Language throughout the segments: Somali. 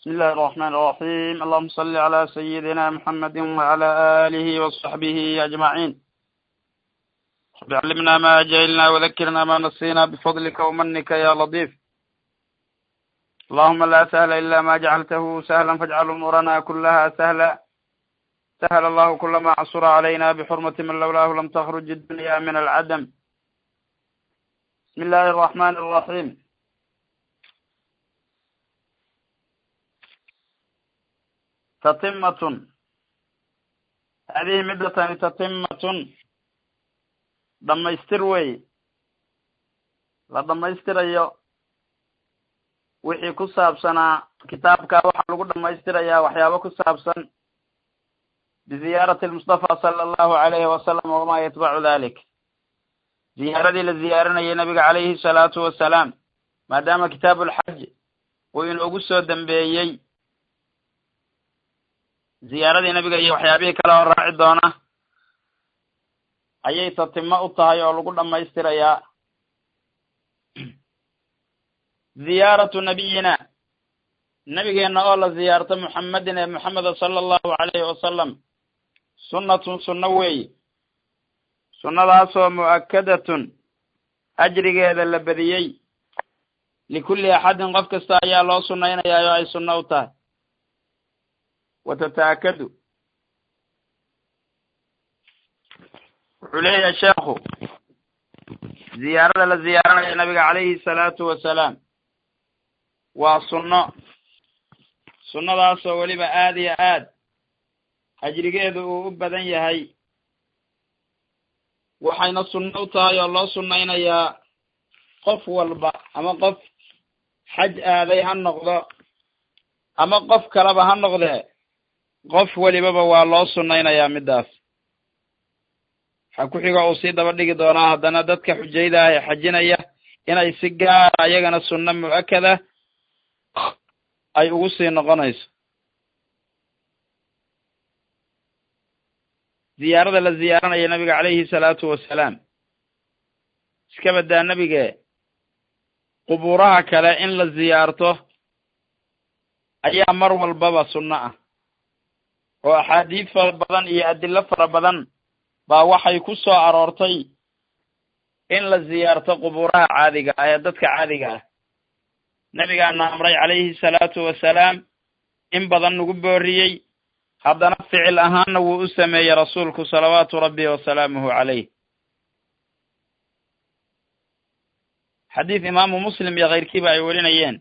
بسم الله الرحمن الرحيم اللهم صل على سيدنا محمد وعلى آله وصحبه أجمعين رب علمنا ما جهلنا وذكرنا ما نسينا بفضلك ومنك يا لطيف اللهم لا سهل إلا ما جعلته سهلا فاجعل أمورنا كلها سهلا سهل الله كل ما عصر علينا بحرمة من لولاه لم تخرج الدنيا من العدم بسم الله الرحمن الرحيم تتمة هذه مدة تتمة dhamaystir wey la dhamaystirayo wixii ku saabsanaa kitaabka waxaa lagu dhamaystirayaa waxyaabo ku saabsan biziyaarati lmustafa sala allahu alayhi wasalam wamaa yatbacu dalik ziyaaradii la ziyaarinayay nabiga calayhi salaatu wasalaam maadaama kitaabu lxaj uu inoogu soo dambeeyey ziyaaradii nabiga iyo waxyaabihii kale oo raaci doona ayay tatimo u tahay oo lagu dhamaystirayaa ziyaaratu nabiyina nabigeena oo la ziyaarto muxamedin ee moxameda sala allahu alayhi wasalam sunnatun sunno weeye sunnadaasoo mu'akadatun ajrigeeda la badiyey likulli axadin qof kasta ayaa loo sunnaynayaa oo ay sunno u tahay wa tataakadu wuxuu leeyahay sheekhu ziyaarada la ziyaaranayo nabiga calayhi salaatu wasalaam waa sunno sunnadaasoo weliba aad iyo aad ajrigeedu uu u badan yahay waxayna sunno u tahay oo loo sunnaynayaa qof walba ama qof xaj aaday ha noqdo ama qof kaleba ha noqdee qof welibaba waa loo sunnaynayaa middaas waxaa ku xiga uu sii daba dhigi doonaa haddana dadka xujayda ah ee xajinaya inay si gaara ayagana sunno mu'akada ay ugu sii noqonayso ziyaarada la ziyaaranaya nabiga calayhi salaatu wasalaam iska baddaa nebige qubuuraha kale in la ziyaarto ayaa mar walbaba sunno ah oo axaadiid fara badan iyo adilo fara badan baa waxay ku soo aroortay in la ziyaarto qubuuraha caadiga ah ee dadka caadiga ah nebigaana amray calayhi salaatu wasalaam in badan nagu booriyey haddana ficil ahaanna wuu u sameeyey rasuulku salawaatu rabbi wasalaamuhu calayh xadiis imaamu muslim iyo kayrkiiba ay welinayeen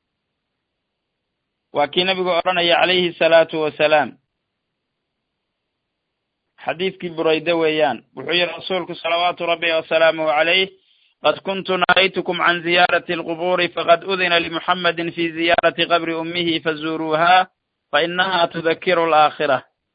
waa kii nebigu odhanaya calayhi salaatu wasalaam xadiidkii burayde weeyaan wuxuu yihi rasuulku salawaatu rabbi wasalaamuhu calayh qad kuntu nahaytukum can ziyaarati alqubuuri faqad udina limuxamedin fi ziyaarati qabri ummihi fazuuruuha fa inaha tudakiru alaakhira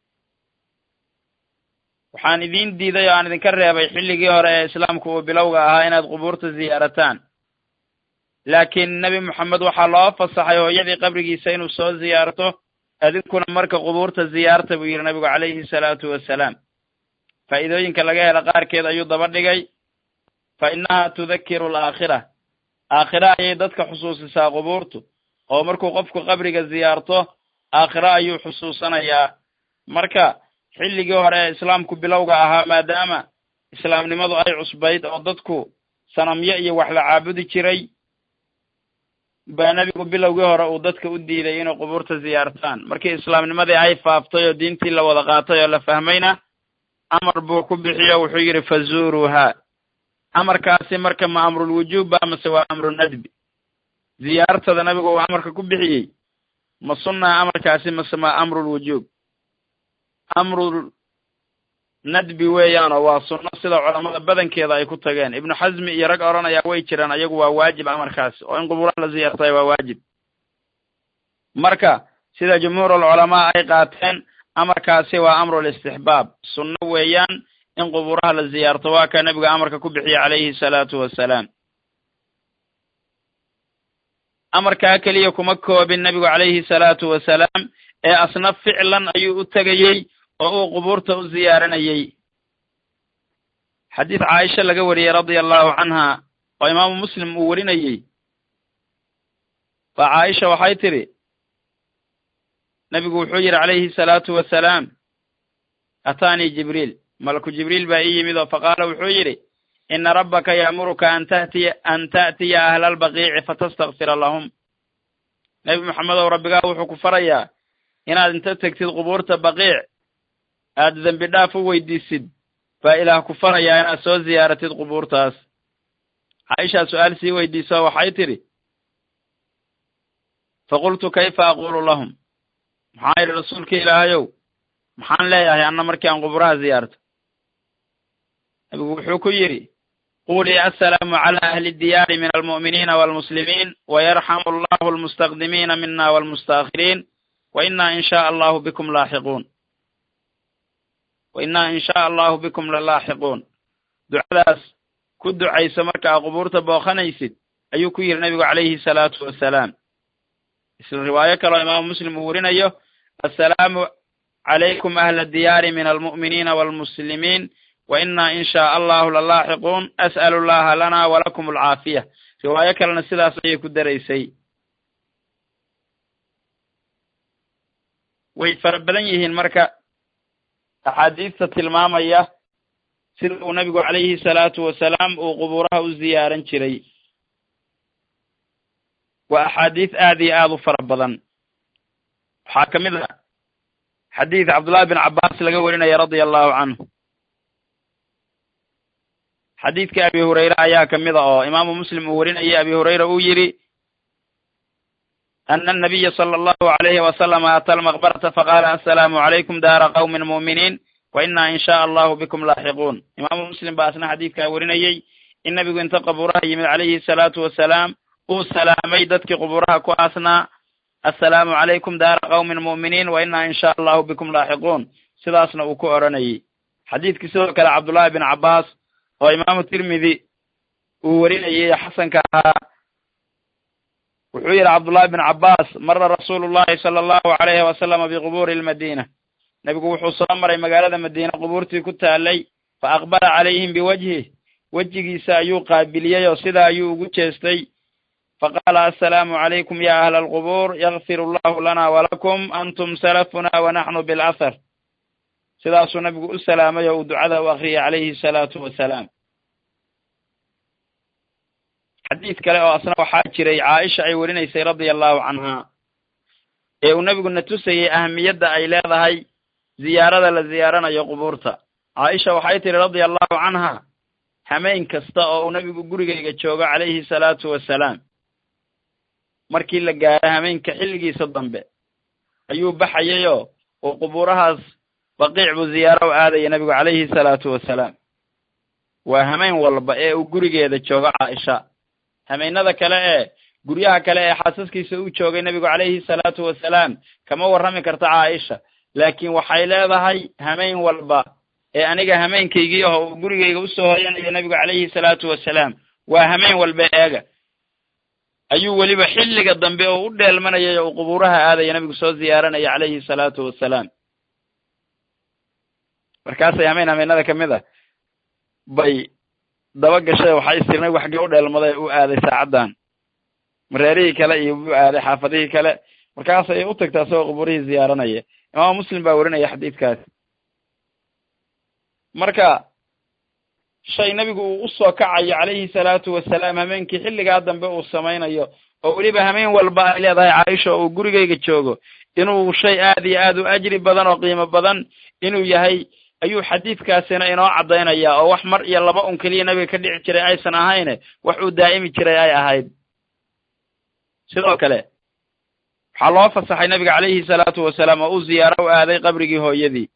waxaan idiin diiday oo aan idinka reebay xilligii hore ee islaamku uu bilowga ahaa inaad qubuurta ziyaarataan laakiin nebi moxamed waxaa loo fasaxay hooyadii qabrigiisa inuu soo ziyaarto adinkuna marka qubuurta ziyaarta buu yidhi nabigu calayhi salaatu wasalaam faa'iidooyinka laga hela qaarkeed ayuu daba dhigay fa innaha tudakiru alaakhira aakhira ayay dadka xusuusisaa qubuurtu oo markuu qofku qabriga ziyaarto aakhiro ayuu xusuusanayaa marka xilligii hore ee islaamku bilowga ahaa maadaama islaamnimadu ay cusbayd oo dadku sanamyo iyo wax la caabudi jiray baa nebigu bilowgii hore uu dadka u diiday inay qubuurta ziyaartaan markii islaamnimadii ay faaftay oo diintii la wada qaatay oo la fahmayna amar buu ku bixiyo wuxuu yidhi fazuuruuha amarkaasi marka ma amrulwujuub ba mase waa amru nadbi ziyaartada nabigu uu amarka ku bixiyey ma sunna amarkaasi mase ma amrulwujuub amrul nadbi weeyaanoo waa sunno sida culamada badankeeda ay ku tageen ibnu xasmi iyo rag odhanayaa way jiraan ayagu waa waajib amarkaasi oo in qubuuraha la ziyaartay waa waajib marka sida jumhuurulculamaa ay qaateen amarkaasi waa amrul istixbaab sunno weeyaan in qubuuraha la ziyaarto waa kaa nebiga amarka ku bixiye calayhi salaatu wasalaam amarkaa keliya kuma koobin nebigu calayhi salaatu wasalaam ee asna ficlan ayuu u tegayey oo uu qubuurta u ziyaaranayey xadiis caaisha laga wariyey radia allahu canha oo imaamu muslim uu warinayey baa caaisha waxay tidhi nebigu wuxuu yidhi calayhi salaatu wasalaam ataanii jibriil malaku jibriil baa ii yimid oo faqaala wuxuu yidhi ina rabbaka ya'muruka an tatiya an ta'tiya ahla albaqiici fatastakfira lahum nebi maxamedow rabbigaa wuxuu ku farayaa inaad inta tegtid qubuurta baqiic aad dembi dhaaf u weydiisid baa ilaah ku farayaa inaad soo ziyaaratid qubuurtaas caaishaa su-aal sii weydiiso waxay tidhi faqultu kayfa aquulu lahum maxaa yidhi rasuulka ilaahayow maxaan leeyahay anna markii aan quburaha ziyaarto nabigu wuxuu ku yidhi quulii assalaamu calaa ahli diyaari min almu'miniina waalmuslimiin wayarxamu allahu almustaqdimiina mina waalmustaakhiriin wa innaa in shaaa allahu bikum laaxiquun wa innaa in shaaa allahu bikum lalaaxiquun ducadaas ku ducayso marka aa qubuurta booqanaysid ayuu ku yidhi nabigu calayhi salaatu wasalaam isla riwaayo kaloo imaamu muslim uu werinayo assalaamu calaykum ahla diyaari min almu'miniina waalmuslimiin wa innaa in shaaa allahu lalaaxiquun as'alu llaha lana walakum alcaafiya riwaayo kalena sidaas ayay ku daraysay way fara badan yihiin marka axaadiista tilmaamaya sida uu nabigu calayhi salaatu wasalaam uu qubuuraha u ziyaaran jiray waa axaadiis aad iyo aad u fara badan waxaa ka mid ah xadiid cabdullahi bin cabbaas laga werinaya radia allahu canhu xadiidka abi hurayre ayaa ka mid a oo imaamu muslim uu werinayay abi hurayra uu yidhi ana anabiya sala allahu alayhi wasalama ata almaqbarata faqaala assalaamu calaykum daara qawmin mu'miniin wa innaa in shaaa allahu bikum laaxiquun imaamu muslim baa asna xadiidkaa werinayey in nabigu inta qabuuraha yimid calayhi salaatu wasalaam uu salaamay dadkii qubuuraha ku aasnaa assalaamu calaykum daara qawmin mu'miniin wa innaa in shaaa allahu bikum laaxiquun sidaasna uu ku odhanayay xadiidkii sidoo kale cabdullaahi bin cabbaas oo imaamu tirmidi uu werinayay xasanka ahaa wuxuu yidhi cabdullaahi bin cabbaas mara rasuulu llahi sala allahu alayhi wasalama biqubuuri almadiina nebigu wuxuu soo maray magaalada madiina qubuurtii ku taalay fa aqbala calayhim biwajhih wejigiisa ayuu qaabiliyey oo sidaa ayuu ugu jeestay faqaala assalaamu calaykum ya ahla alqubuur yakfir allahu lana walakum antum salafuna wa naxnu bilahar sidaasuu nabigu u salaamay oo uu ducada u akriyay calayhi salaatu wasalaam xadiid kale oo asna waxaa jiray caaisha ay werinaysay radia allahu canha ee uu nebigu na tusayey ahamiyadda ay leedahay ziyaarada la ziyaaranayo qubuurta caaisha waxay tihi radia allahu canha hameen kasta oo uu nebigu gurigayga joogo calayhi salaatu wasalaam markii la gaaro hameenka xilligiisa dambe ayuu baxayayoo uu qubuurahaas baqiic buu ziyaaro u aadaya nebigu calayhi salaatu wasalaam waa hameen walba ee uu gurigeeda joogo caaisha hameennada kale ee guryaha kale ee xaasaskiisa u joogay nebigu calayhi salaatu wasalaam kama warrami karta caaisha laakiin waxay leedahay hameen walba ee aniga hameenkaygii aho uu gurigayga usoo hoyanayo nebigu calayhi salaatu wasalaam waa hameen walba eega ayuu weliba xilliga dambe oo u dheelmanayay oo uu qubuuraha aadaya nebigu soo ziyaaranaya calayhi salaatu wasalaam markaasay hameen hameennada ka mid a bay daba gashay waxay istirnay waxgii u dheelmaday u aaday saacaddan mareerihii kale iyo u aaday xaafadihii kale markaasay u tagtay asagoo qubuurihii ziyaaranaya imaamu muslim baa werinaya xadiidkaas marka shay nebigu uu usoo kacayo calayhi salaatu wasalaam hameenkii xilligaa dambe uu samaynayo oo weliba hameen walba ay leedahay caaisha oo uu gurigayga joogo inuu shay aad iyo aad u ajri badan oo qiimo badan inuu yahay ayuu xadiidkaasina inoo caddaynaya oo wax mar iyo laba un keliya nebiga ka dhici jiray aysan ahayne wax uu daa'imi jiray ay ahayd sidoo kale waxaa loo fasaxay nebiga calayhi salaatu wasalaam oo uu ziyaaro u aaday qabrigii hooyadii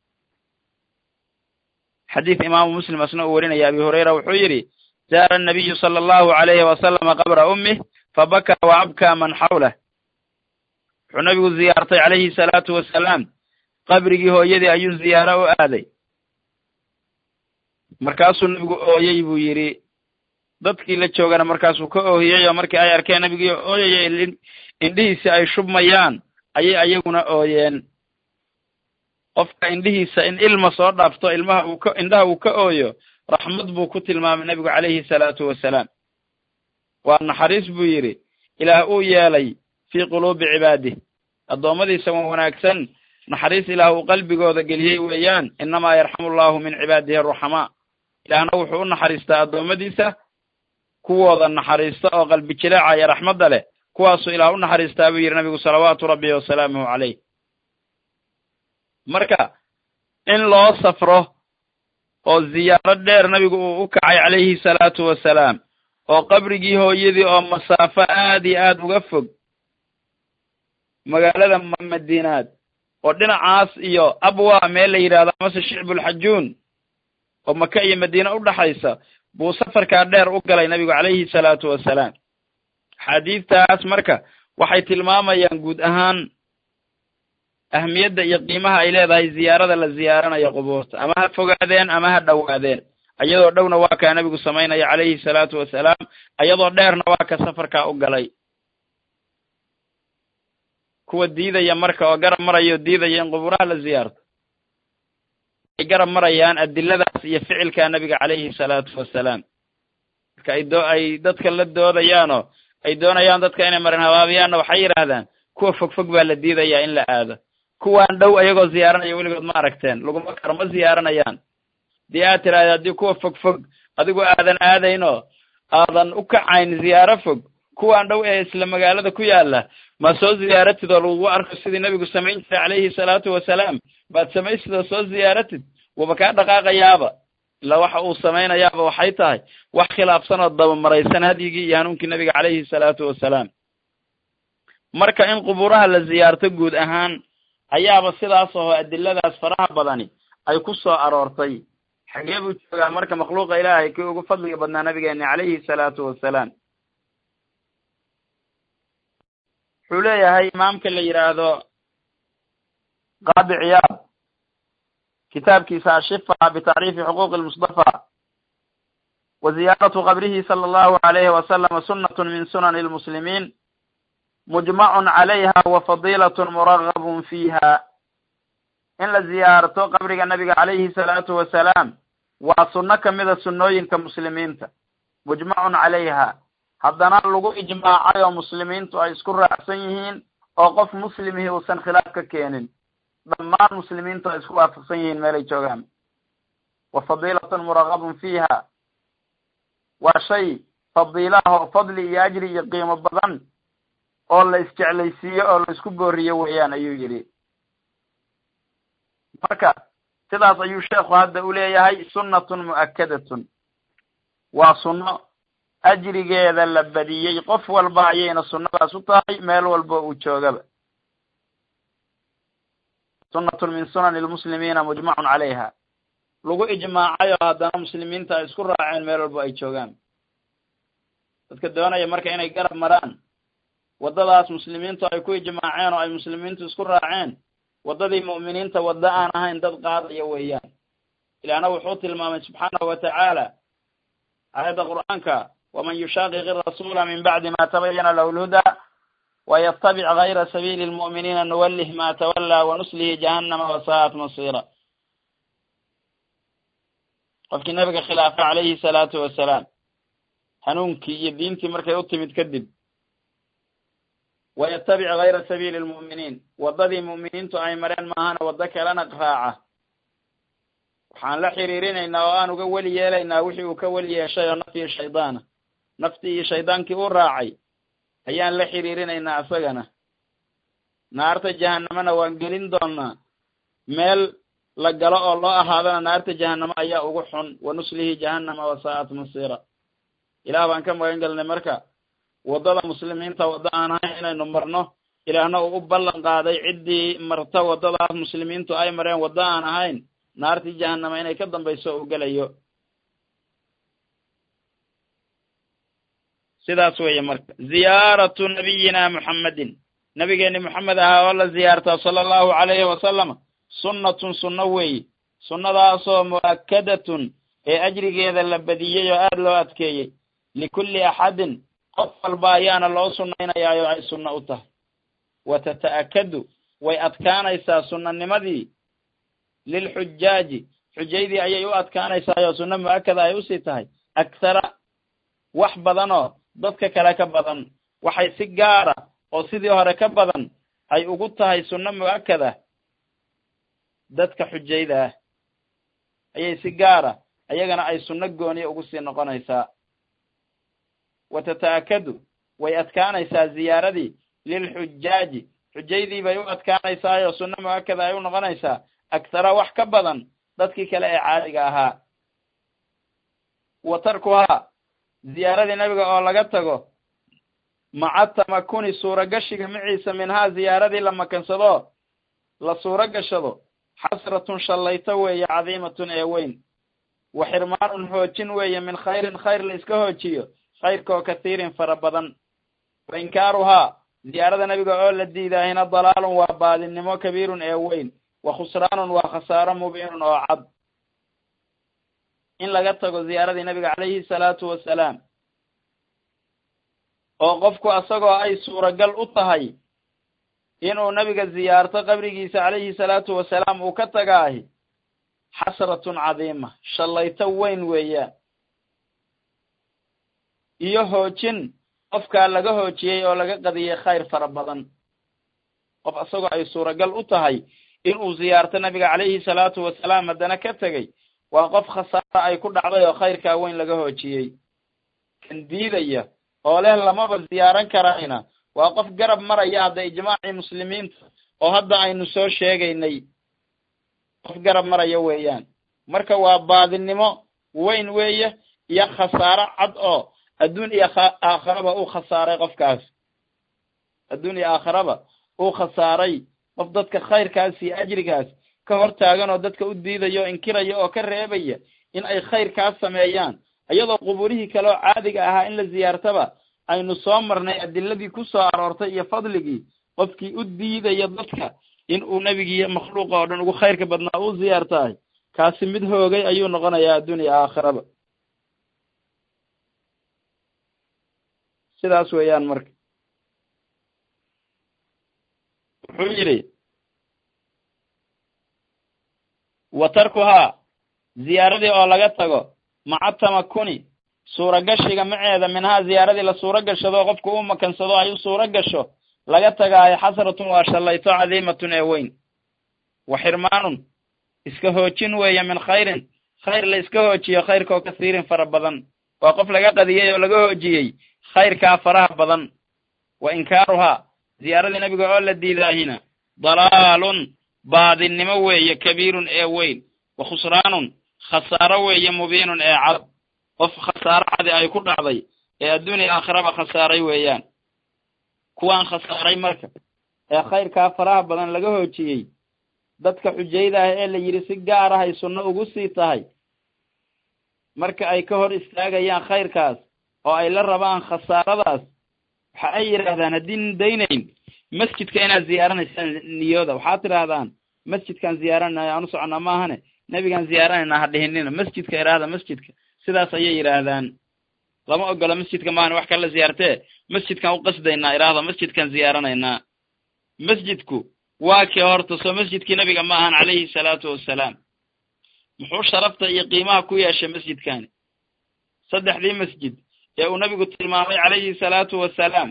xadiid imaamu muslim asna uu werinaya abi hurayra wuxuu yidhi zaara annabiyu sala allahu alayhi wasalama qabra ummih fabakaa wa abkaa man xawlah wuxuu nebigu ziyaartay calayhi salaatu wasalaam qabrigii hooyadii ayuu ziyaaro u aaday markaasuu nebigu ooyey buu yidhi dadkii la joogana markaasuu ka oohiyey oo markii ay arkeen nebigii ooyaya indhihiisi ay shubmayaan ayay ayaguna ooyeen qofka indhihiisa in ilma soo dhaafto ilmaha uu ka indhaha uu ka ooyo raxmad buu ku tilmaamay nebigu calayhi salaatu wasalaam waa naxariis buu yidhi ilaah uu yeelay fii quluubi cibaadih addoommadiisa wan wanaagsan naxariis ilaah uu qalbigooda geliyey weeyaan innamaa yarxamu allahu min cibaadihi aruxamaa ilaahna wuxuu u naxariistaa addoommadiisa kuwooda naxariista oo qalbi jileeca iyo raxmadda leh kuwaasuu ilaah u naxariistaa buu yidhi nabigu salawaatu rabbi wasalaamuhu caleyh marka in loo safro oo ziyaaro dheer nabigu uu u kacay calayhi salaatu wasalaam oo qabrigii hooyadii oo masaafo aad iyo aad uga fog magaalada madiinaad oo dhinacaas iyo abwa meel la yidhahdo amase shicbulxajuun oo maka iyo madiine u dhaxaysa buu safarkaa dheer u galay nabigu calayhi salaatu wasalaam axaadiidtaas marka waxay tilmaamayaan guud ahaan ahmiyadda iyo qiimaha ay leedahay ziyaarada la ziyaaranayo qubuurta ama ha fogaadeen ama ha dhowaadeen ayadoo dhowna waa kaa nabigu samaynaya calayhi salaatu wasalaam ayadoo dheerna waa ka safarkaa u galay kuwa diidaya marka oo garab maraya oo diidaya in qubuuraha la ziyaarto ay garab marayaan adiladaas iyo ficilka nabiga calayhi salaatu wasalaam marka ay doo ay dadka la doodayaanoo ay doonayaan dadka inay marin habaabiyaanna waxay yidhaahdaan kuwa fogfog baa la diidayaa in la aado kuwaan dhow ayagoo ziyaaranaya weligood ma aragteen laguma karo ma ziyaaranayaan dii aad tiraahda haddii kuwa fog fog adigoo aadan aadaynoo aadan u kacayn ziyaaro fog kuwaan dhow ee isla magaalada ku yaala ma soo ziyaaratid oo lagugu arko sidii nebigu samayn jiray calayhi salaatu wasalaam baad samaysid oo soo ziyaaratid waba kaa dhaqaaqayaaba ilaa waxa uu samaynayaaba waxay tahay wax khilaafsan oo dabamaraysan hadyigii iyo hanuunkii nebiga calayhi salaatu wasalaam marka in qubuuraha la ziyaarto guud ahaan ayaaba sidaas oo adiladaas faraha badani ay ku soo aroortay xagee buu joogaa marka makhluuqa ilaahay kii ugu fadliga badnaa nabigeeni calayhi salaatu wasalaam wuxuu leeyahay imaamka la yidhaahdo qaadi ciyaad kitaabkiisa ashifa bitacriifi xuquuqi lmustafa wa ziyaaratu qabrihi sala allahu alayhi wasalama sunnatun min sunani lmuslimiin mujmacun calayha wa fadiilatun muragabun fiiha in la ziyaarto qabriga nabiga calayhi salaatu wasalaam waa sunno kamida sunnooyinka muslimiinta mujmacun calayha haddana lagu ijmaacay oo muslimiintu ay isku raacsan yihiin oo qof muslimihii uusan khilaaf ka keenin dhammaan muslimiintu ay isku waafaqsan yihiin meelay joogaan wa fadiilatun muragabun fiiha waa shay fadiilaah oo fadli iyo ajri iyo qiimo badan oo la isjeclaysiiyo oo la isku booriyo weeyaan ayuu yidhi marka sidaas ayuu sheekhu hadda u leeyahay sunnatun mu'akadatun waa sunno ajrigeeda la badiyey qof walba ayayna sunnadaas u tahay meel walba uu joogaba sunnatun min sunani lmuslimiina mujmacun calayha lagu ijmaacay oo haddana muslimiinta ay isku raaceen meel walba ay joogaan dadka doonaya marka inay garab maraan waddadaas muslimiintu ay ku ijmaaceen oo ay muslimiintu isku raaceen waddadii mu'miniinta waddo aan ahayn dad qaadaya weeyaan ilaahna wuxuu tilmaamay subxaanahu watacaala aayadda qur'aanka waman yushaaqiq irasuula min bacdi ma tabayana lahu lhudaa waytabic gayra sabiili lmu'miniina nuwallih ma tawallaa wanuslihi jahannama wasaa'at masiira qofkii nabiga khilaafa calayhi salaatu wasalaam hanuunkii iyo diintii markay u timid kadib wayatabic gayra sabiili lmu'miniin waddadii mu'miniintu ay mareen maahana waddo kalena raaca waxaan la xiriirinaynaa oo aan uga weli yeelaynaa wixii uu ka weli yeeshay oo naftii shaydaana naftii iyo shaydaankii u raacay ayaan la xiriirinaynaa isagana naarta jahanamana waan gelin doonaa meel la galo oo loo ahaadana naarta jahanamo ayaa ugu xun wa nuslihi jahannama wasaa'at masiira ilaah baan ka magan gelnay marka waddada muslimiinta waddo aan ahayn inaynu marno ilaahna uu u ballan qaaday ciddii marta waddadaas muslimiintu ay mareen waddo aan ahayn naartii jahanama inay ka dambayso uu gelayo sidaas weeye marka ziyaaratu nabiyina muxammedin nabigeeni moxamed ahaa oo la ziyaartaa sala allahu calayhi wasalama sunnatun sunno weeye sunnadaasoo mu'akadatun ee ajrigeeda la badiyey oo aada loo adkeeyey likulli axadin qof walba ayaana loo sunnaynayaa oo ay sunno u tahay wa tata'akadu way adkaanaysaa sunnanimadii lilxujaaji xujaydii ayay u adkaanaysaa oo sunno mu'akada ay usii tahay akhara wax badanoo dadka kale ka badan waxay si gaara oo sidii hore ka badan ay ugu tahay sunno mu'akada dadka xujayda ah ayay si gaara ayagana ay sunno gooniya ugu sii noqonaysaa wa tata'akadu way adkaanaysaa ziyaaradii lilxujaaji xujaydii bay u adkaanaysaayoo sunno mu'akada ay u noqonaysaa aktara wax ka badan dadkii kale ee caadiga ahaa wa tarkuhaa ziyaaradii nabiga oo laga tago maca tamakuni suuragashiga maciisa minhaa ziyaaradii la makansado la suuro gashado xasratun shallayto weeye cadiimatun ee weyn wa xirmaanun hoojin weeye min khayrin khayr la iska hoojiyo khayrkaoo kathiirin fara badan wa inkaaruhaa ziyaarada nabiga oo la diidaahina dalaalun waa baadinimo kabiirun ee weyn wa khusraanun waa khasaaro mubiinun oo cad in laga tago ziyaaradii nabiga calayhi salaatu wasalaam oo qofku asagoo ay suuragal u tahay inuu nabiga ziyaarto qabrigiisa calayhi salaatu wasalaam uu ka tagaahi xasratun cadiima shallayto weyn weeyaan iyo hoojin qofkaa laga hoojiyey oo laga qadiyey khayr fara badan qof asagoo ay suuragal u tahay inuu ziyaarto nabiga calayhi salaatu wasalaam haddana ka tegey waa qof khasaaro ay ku dhacday oo khayrkaa weyn laga hoojiyey kan diidaya oo leh lamaba ziyaaran karayna waa qof garab maraya hadda ijmaacii muslimiinta oo hadda aynu soo sheegaynay qof garab maraya weeyaan marka waa baadinimo weyn weeye iyo khasaaro cad oo adduun iyo aakhiraba uu khasaaray qofkaas adduun iyo aakhiraba uu khasaaray qof dadka khayrkaas iyo ajrigaas ka hor taagan oo dadka u diidaya oo inkiraya oo ka reebaya in ay khayrkaas sameeyaan iyadoo qubuurihii kale oo caadiga ahaa in la ziyaartaba aynu soo marnay adiladii ku soo aroortay iyo fadligii qofkii u diidaya dadka in uu nebigiiyo makhluuqa oo dhan ugu khayrka badnaa u ziyaartahay kaasi mid hoogay ayuu noqonayaa adduun iyo aakhiraba sidaas weeyaan marka wuxuu yidhi wa tarkuhaa ziyaaradii oo laga tago maca tamakuni suuragashiga maceeda minhaa ziyaaradii la suuro gashado qofku u makansado ay u suuro gasho laga tagaayo xasratun waa shallayto cadiimatun ee weyn wa xirmaanun iska hoojin weeye min khayrin khayr la iska hoojiyo khayrkaoo kasiirin fara badan waa qof laga qadiyey oo laga hoojiyey khayrkaa faraha badan wa inkaaruhaa ziyaaradii nabiga oo la diidaahina dalaalun baadinimo weeye kabiirun ee weyn wa khusraanun khasaaro weeye mubiinun ee cad qof khasaaro cadi ay ku dhacday ee adduuniya aakhiraba khasaaray weeyaan kuwaan khasaaray marka ee khayrkaa faraha badan laga hoojiyey dadka xujayda ah ee la yidhi si gaar ah ay sunno ugu sii tahay marka ay ka hor istaagayaan khayrkaas oo ay la rabaan khasaaradaas waxa ay yidhaahdaan haddiin daynayn masjidka inaad ziyaaranaysaan niyooda waxaad tidhaahdaan masjidkaan ziyaaranaya aan u soconnaa maahane nebigaan ziyaaranaynaa ha dhihinina masjidka idhaahda masjidka sidaas ayay yidhaahdaan lama ogola masjidka maahane wax kala ziyaartee masjidkaan u qasdaynaa idhaahda masjidkaan ziyaaranaynaa masjidku waa kii horta soo masjidkii nabiga ma ahan calayhi salaatu wassalaam muxuu sharafta iyo qiimaha ku yeeshay masjidkani saddexdii masjid ee uu nabigu tilmaamay calayhi salaatu wassalaam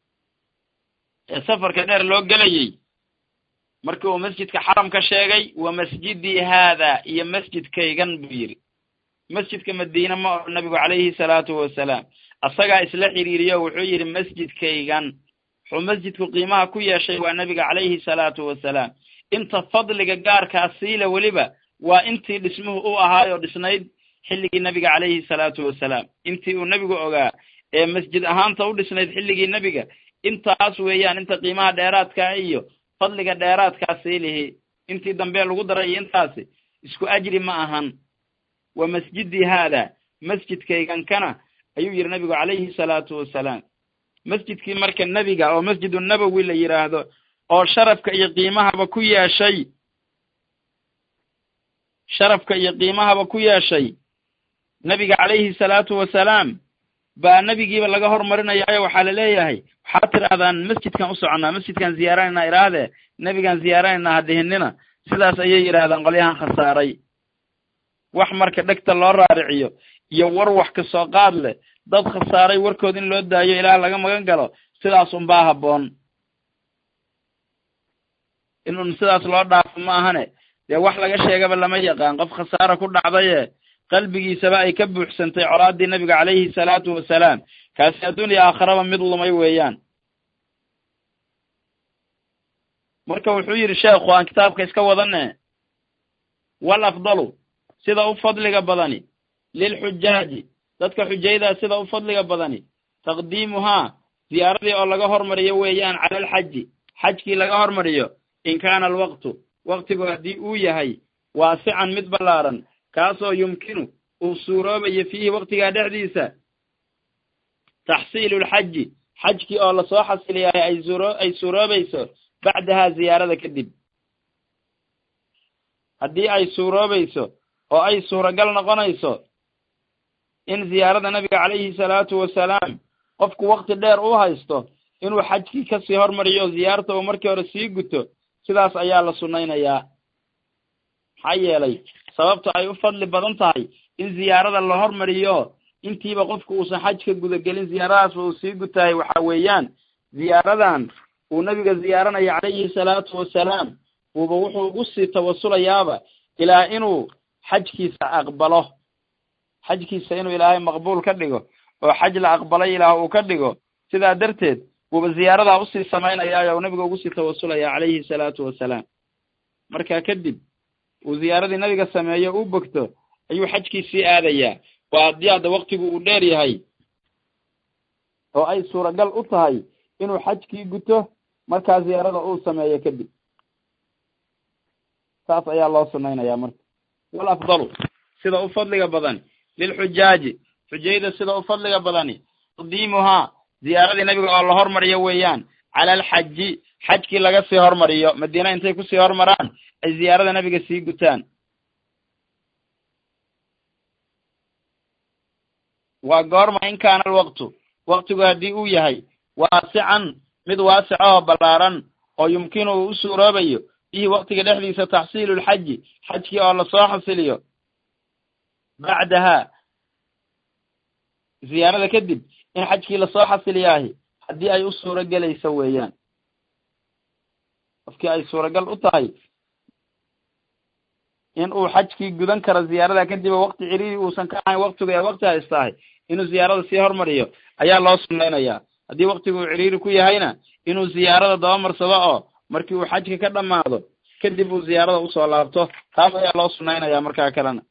ee safarka dheer loo gelayey markii uu masjidka xaramka sheegay wa masjidii haada iyo masjidkaygan buu yidhi masjidka madiine ma oho nabigu calayhi salaatu wasalaam asagaa isla xiriiriyo wuxuu yidhi masjidkaygan wuxuu masjidku qiimaha ku yeeshay waa nebiga calayhi salaatu wasalaam inta fadliga gaarkaa siila weliba waa intii dhismuhu u ahaayoo dhisnayd xilligii nebiga calayhi salaatu wasalaam intii uu nebigu ogaa ee masjid ahaanta u dhisnayd xilligii nebiga intaas weeyaan inta qiimaha dheeraadkaa iyo fadliga dheeraadkaa siilihi intii dambe lagu daray iyo intaasi isku ajri ma ahan wa masjidii haada masjidkaygan kana ayuu yidhi nabigu calayhi salaatu wasalaam masjidkii marka nebiga oo masjidu nabowi la yidhaahdo oo sharafka iyo qiimahaba ku yeeshay sharafka iyo qiimahaba ku yeeshay nebiga calayhi salaatu wasalaam baa nebigiiba laga hormarinayaayo waxaa la leeyahay waxaad tidhaahdaan masjidkan u soconnaa masjidkaan ziyaaranaynaa idhaahdee nebigaan ziyaaranaynaa hadihinina sidaas ayay yidhaahdaan qolyahan khasaaray wax marka dhegta loo raariciyo iyo war wax ka soo qaad leh dad khasaaray warkood in loo daayo ilaah laga magan galo sidaas unbaa habboon inun sidaas loo dhaafo ma ahane dee wax laga sheegaba lama yaqaan qof khasaara ku dhacdaye qalbigiisaba ay ka buuxsantay colaaddii nabiga calayhi salaatu wasalaam kaasi adduun iyo aakharaba mid lumay weeyaan marka wuxuu yidhi sheekhu aan kitaabka iska wadane wal afdalu sida u fadliga badani lilxujaaji dadka xujaydaa sida u fadliga badani taqdiimuhaa ziyaaradii oo laga hormariyo weeyaan cala alxaji xajkii laga hormariyo in kaana alwaqtu waqtigu haddii uu yahay waasican mid ballaaran kaasoo yumkinu uu suuroobayo fiihi waqtigaa dhexdiisa taxsiilu lxaji xajkii oo lasoo xasiliyahay ay suuro ay suuroobayso bacdahaa ziyaarada kadib haddii ay suuroobayso oo ay suuragal noqonayso in ziyaarada nabiga calayhi salaatu wasalaam qofku wakti dheer u haysto inuu xajkii kasii hormariyo ziyaarta uu markii hore sii guto sidaas ayaa la sunnaynayaa maxaa yeelay sababta ay u fadli badan tahay in ziyaarada la hormariyo intiiba qofku uusan xajka gudagelin ziyaaradaasba uu sii gutahay waxa weeyaan ziyaaradan uu nabiga ziyaaranaya calayhi salaatu wasalaam uuba wuxuu ugu sii tawasulayaaba ilaa inuu xajkiisa aqbalo xajkiisa inuu ilaahay maqbuul ka dhigo oo xaj la aqbalay ilaah uu ka dhigo sidaa darteed wuuba ziyaaradaa usii samaynayaa uu nabiga ugu sii tawasulaya calayhi salaatu wasalaam markaa kadib uu ziyaaradii nabiga sameeyo u bogto ayuu xajkii sii aadayaa waa haddii hadda waktigu uu dheer yahay oo ay suuragal u tahay inuu xajkii guto markaa ziyaarada uu sameeyo kadib saas ayaa loo sunnaynayaa marka wal afdalu sida u fadliga badan lilxujaaji xujayda sida u fadliga badani taqdiimuhaa ziyaaradii nabiga oo la hormariyo weeyaan cala alxaji xajkii laga sii hormariyo madiina intay kusii hormaraan ay ziyaarada nabiga sii gutaan waa goorma in kaana alwaqtu waktigu haddii uu yahay waasican mid waasic oo ballaaran oo yumkinu uu u suuroobayo bihi waktiga dhexdiisa taxsiilu lxaji xajkii oo lasoo xasiliyo bacdahaa ziyaarada kadib in xajkii lasoo xasiliyaahi haddii ay u suuro gelayso weeyaan qofkii ay suuragal u tahay in uu xajkii gudan karo ziyaarada kadib oo wakti ciriiri uusan ka ahayn waktigu ee wakti haystahay inuu ziyaarada sii hormariyo ayaa loo sunnaynayaa haddii waktigu uu ciriiri ku yahayna inuu ziyaarada dabamarsado oo markii uu xajka ka dhammaado kadib uu ziyaarada usoo laabto taas ayaa loo sunnaynayaa markaa kalena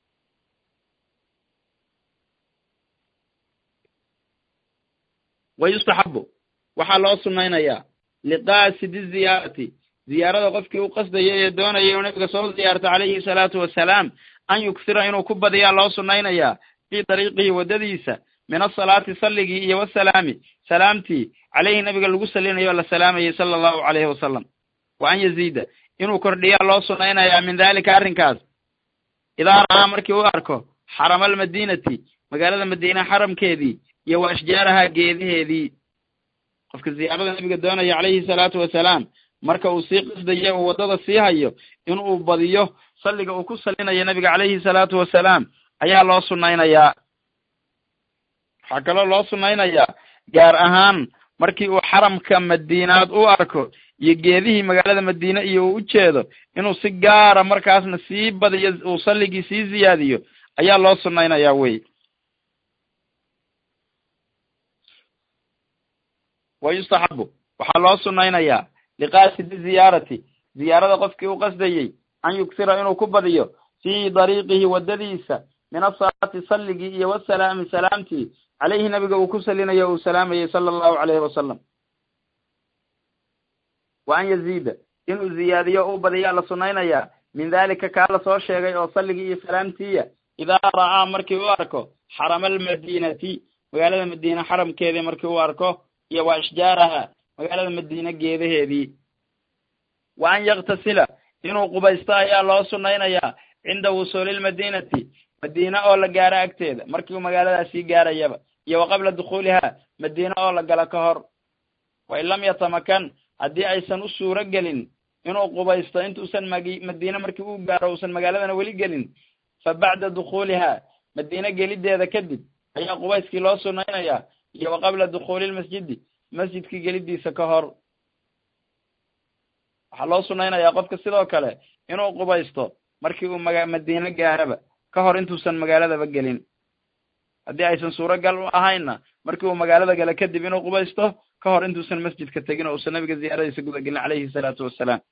wa yustaxabu waxaa loo sunnaynayaa liqaasidi ziyaarati ziyaarada qofkii u qasdaya ee doonaya inuu nabiga soo ziyaarto calayhi salaatu wasalaam an yuksira inuu ku badiyaa loo sunnaynayaa fii dariiqihi waddadiisa min asalaati salligii iyo wasalaami salaamtii caleyhi nabiga lagu salinayo o la salaamayay sala allahu calayhi wasalam wa an yaziida inuu kordhiyaa loo sunnaynayaa min daalika arrinkaas idaa ra'aa markii u arko xarama almadiinati magaalada madiina xaramkeedii iyo wa ashjaaraha geedaheedii qofka ziyaarada nabiga doonaya calayhi salaatu wasalaam marka uu sii qasdayo uu waddada sii hayo inuu badiyo salliga uu ku salinayo nabiga calayhi salaatu wasalaam ayaa loo sunnaynayaa waxaa kaloo loo sunnaynayaa gaar ahaan markii uu xaramka madiinaad u arko iyo geedihii magaalada madiine iyo uu u jeedo inuu si gaara markaasna sii badiyo uu salligii sii ziyaadiyo ayaa loo sunnaynayaa wey wa yustaxabu waxaa loo sunnaynayaa liqaasidi ziyaarati ziyaarada qofkii u qasdayey an yuksira inuu ku badiyo fii dariiqihi waddadiisa min asalaati salligii iyo wasalaami salaamtii caleyhi nabiga uu ku salinayo uu salaamayey sala allahu calayhi wasalam wa an yaziida inuu ziyaadiyo uu badiyaa la sunnaynayaa min dalika kaa la soo sheegay oo salligii iyo salaamtiiya idaa ra'aa markii u arko xarama almadiinati magaalada madiine xaramkeedii markii u arko iyo wa ashjaaraha magaalada madiine geedaheedii wa an yaktasila inuu qubaysto ayaa loo sunnaynayaa cinda wusuulilmadiinati madiine oo la gaaro agteeda markii uu magaaladaasii gaarayaba iyo wa qabla dukhuuliha madiine oo la galo ka hor wain lam yatamakan haddii aysan u suuro gelin inuu qubaysto intuusan magi madiine markii uu gaaro uusan magaaladana weli gelin fa bacda dukhuuliha madiine gelideeda kadib ayaa qubayskii loo sunnaynayaa iyo wa qabla dukhuuli lmasjidi masjidkii gelidiisa ka hor waxaa loo sunaynayaa qofka sidoo kale inuu qubaysto markii uu maga madiine gaaraba ka hor intuusan magaaladaba gelin haddii aysan suuragal u ahaynna markii uu magaalada gale kadib inuu qubaysto ka hor intuusan masjidka tegin oo uusan nabiga ziyaaradiisa guda gelin calayhi salaatu wassalaam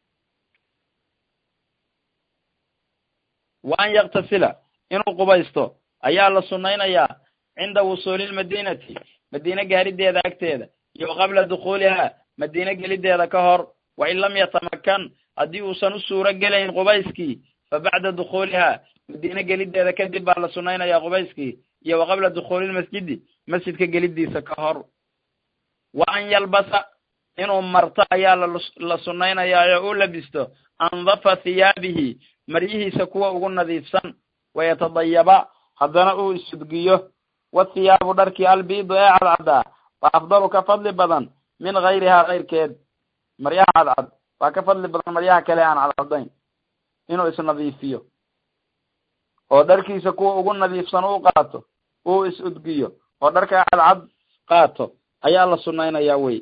wa an yaktasila inuu qubaysto ayaa la sunnaynayaa cinda wusuuli lmadinati madiine gaarideeda agteeda iyo qabla dukhuuliha madiine gelideeda ka hor wa in lam yatamakan haddii uusan u suuro gelayn qubayskii fa bacda dukhuuliha madiine gelideeda kadib baa la sunnaynayaa qubayskii iyo wa qabla dukhuulilmasjidi masjidka gelidiisa ka hor wa an yalbasa inuu marto ayaa la sunnaynayaa oo u labisto andafa thiyaabihi maryihiisa kuwa ugu nadiifsan wayatadayaba haddana uu isudgiyo wathiyaabu dharkii albiidu ee cadcaddaa waa afdalu ka fadli badan min gayrihaa kayrkeed maryaha cadcad waa ka fadli badan maryaha kale aan cadcadayn inuu isnadiifiyo oo dharkiisa kuwa ugu nadiifsan uu qaato uu is-udgiyo oo dharka cadcad qaato ayaa la sunnaynayaa wey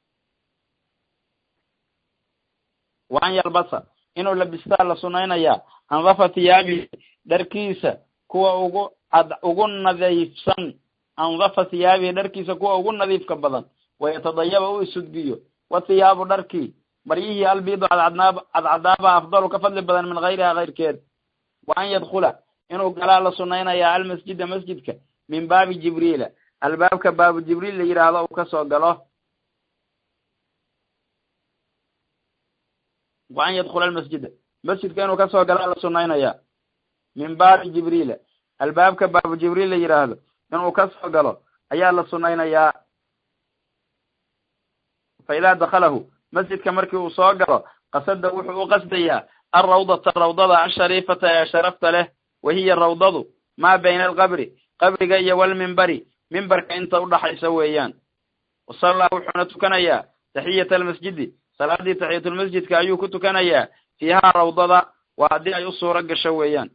wa an yalbasa inuu labistaa la sunnaynayaa andafa thiyaabihi dharkiisa kuwa ugu cad ugu nadiifsan andafa thiyaabihi dharkiisa kuwa ugu nadiifka badan wayatadayaba uu isudgiyo wathiyaabu dharkii maryihii albiidu cadcadnaab cadcadaaba afdalu ka fadli badan min gayriha kayrkeed wa an yadkhula inuu galaa la sunnaynayaa almasjida masjidka min baabi jibriila albaabka baabu jibriil la yidhaahdo uu kasoo galo wa an yadkhula almasjida masjidka inuu kasoo galaa la sunnaynayaa min baabi jibriila albaabka baabu jibriil la yidhaahdo inuu kasoo galo ayaa la sunnaynayaa fa idaa dakhalahu masjidka markii uu soo galo qasada wuxuu u qasdayaa alrawdata rawdada ashariifata ee sharafta leh wahiya rawdadu maa bayna alqabri qabriga iyo walmimbari mimbarka inta udhaxaysa weeyaan wasallaa wuxuuna tukanayaa taxiyata almasjidi salaadii taxiyatulmasjidka ayuu ku tukanayaa fiihaa rawdada waa haddii ay u suuro gasho weeyaan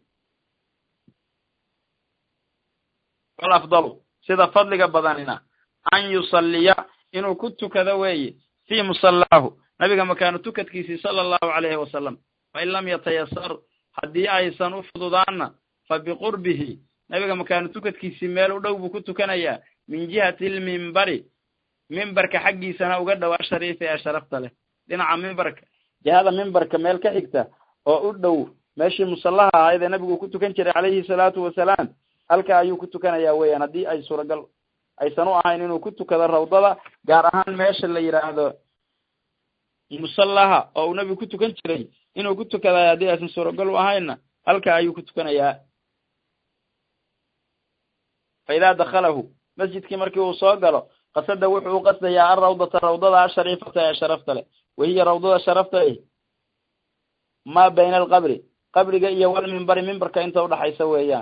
wal afdalu sida fadliga badanina an yusalliya inuu ku tukado weeye fii musallaahu nabiga makaanu tukadkiisii sala allahu calayhi wasalam fain lam yatayasar haddii aysan u fududaanna fa biqurbihi nabiga makaanu tukadkiisii meel u dhow buu ku tukanayaa min jihati lmimbari mimbarka xaggiisana uga dhow ashariifi ee sharafta leh dhinaca mimbarka jihada mimbarka meel ka xigta oo u dhow meeshii musallaha ahayd ee nabigu ku tukan jiray calayhi salaatu wasalaam halka ayuu ku tukanayaa weeyaan haddii ay suuragal aysan u ahayn inuu ku tukado rawdada gaar ahaan meesha la yidhaahdo musallaha oo uu nabigu ku tukan jiray inuu ku tukadayo haddii aysan suuragal u ahaynna halka ayuu ku tukanayaa fa idaa dakhalahu masjidkii markii uu soo galo qasada wuxuu u qasdayaa alrawdata rawdada ashariifata ee sharafta leh wahiya rawdada sharafta eh maa bayna alqabri qabriga iyo walmimbari mimbarka inta udhaxaysa weeyaan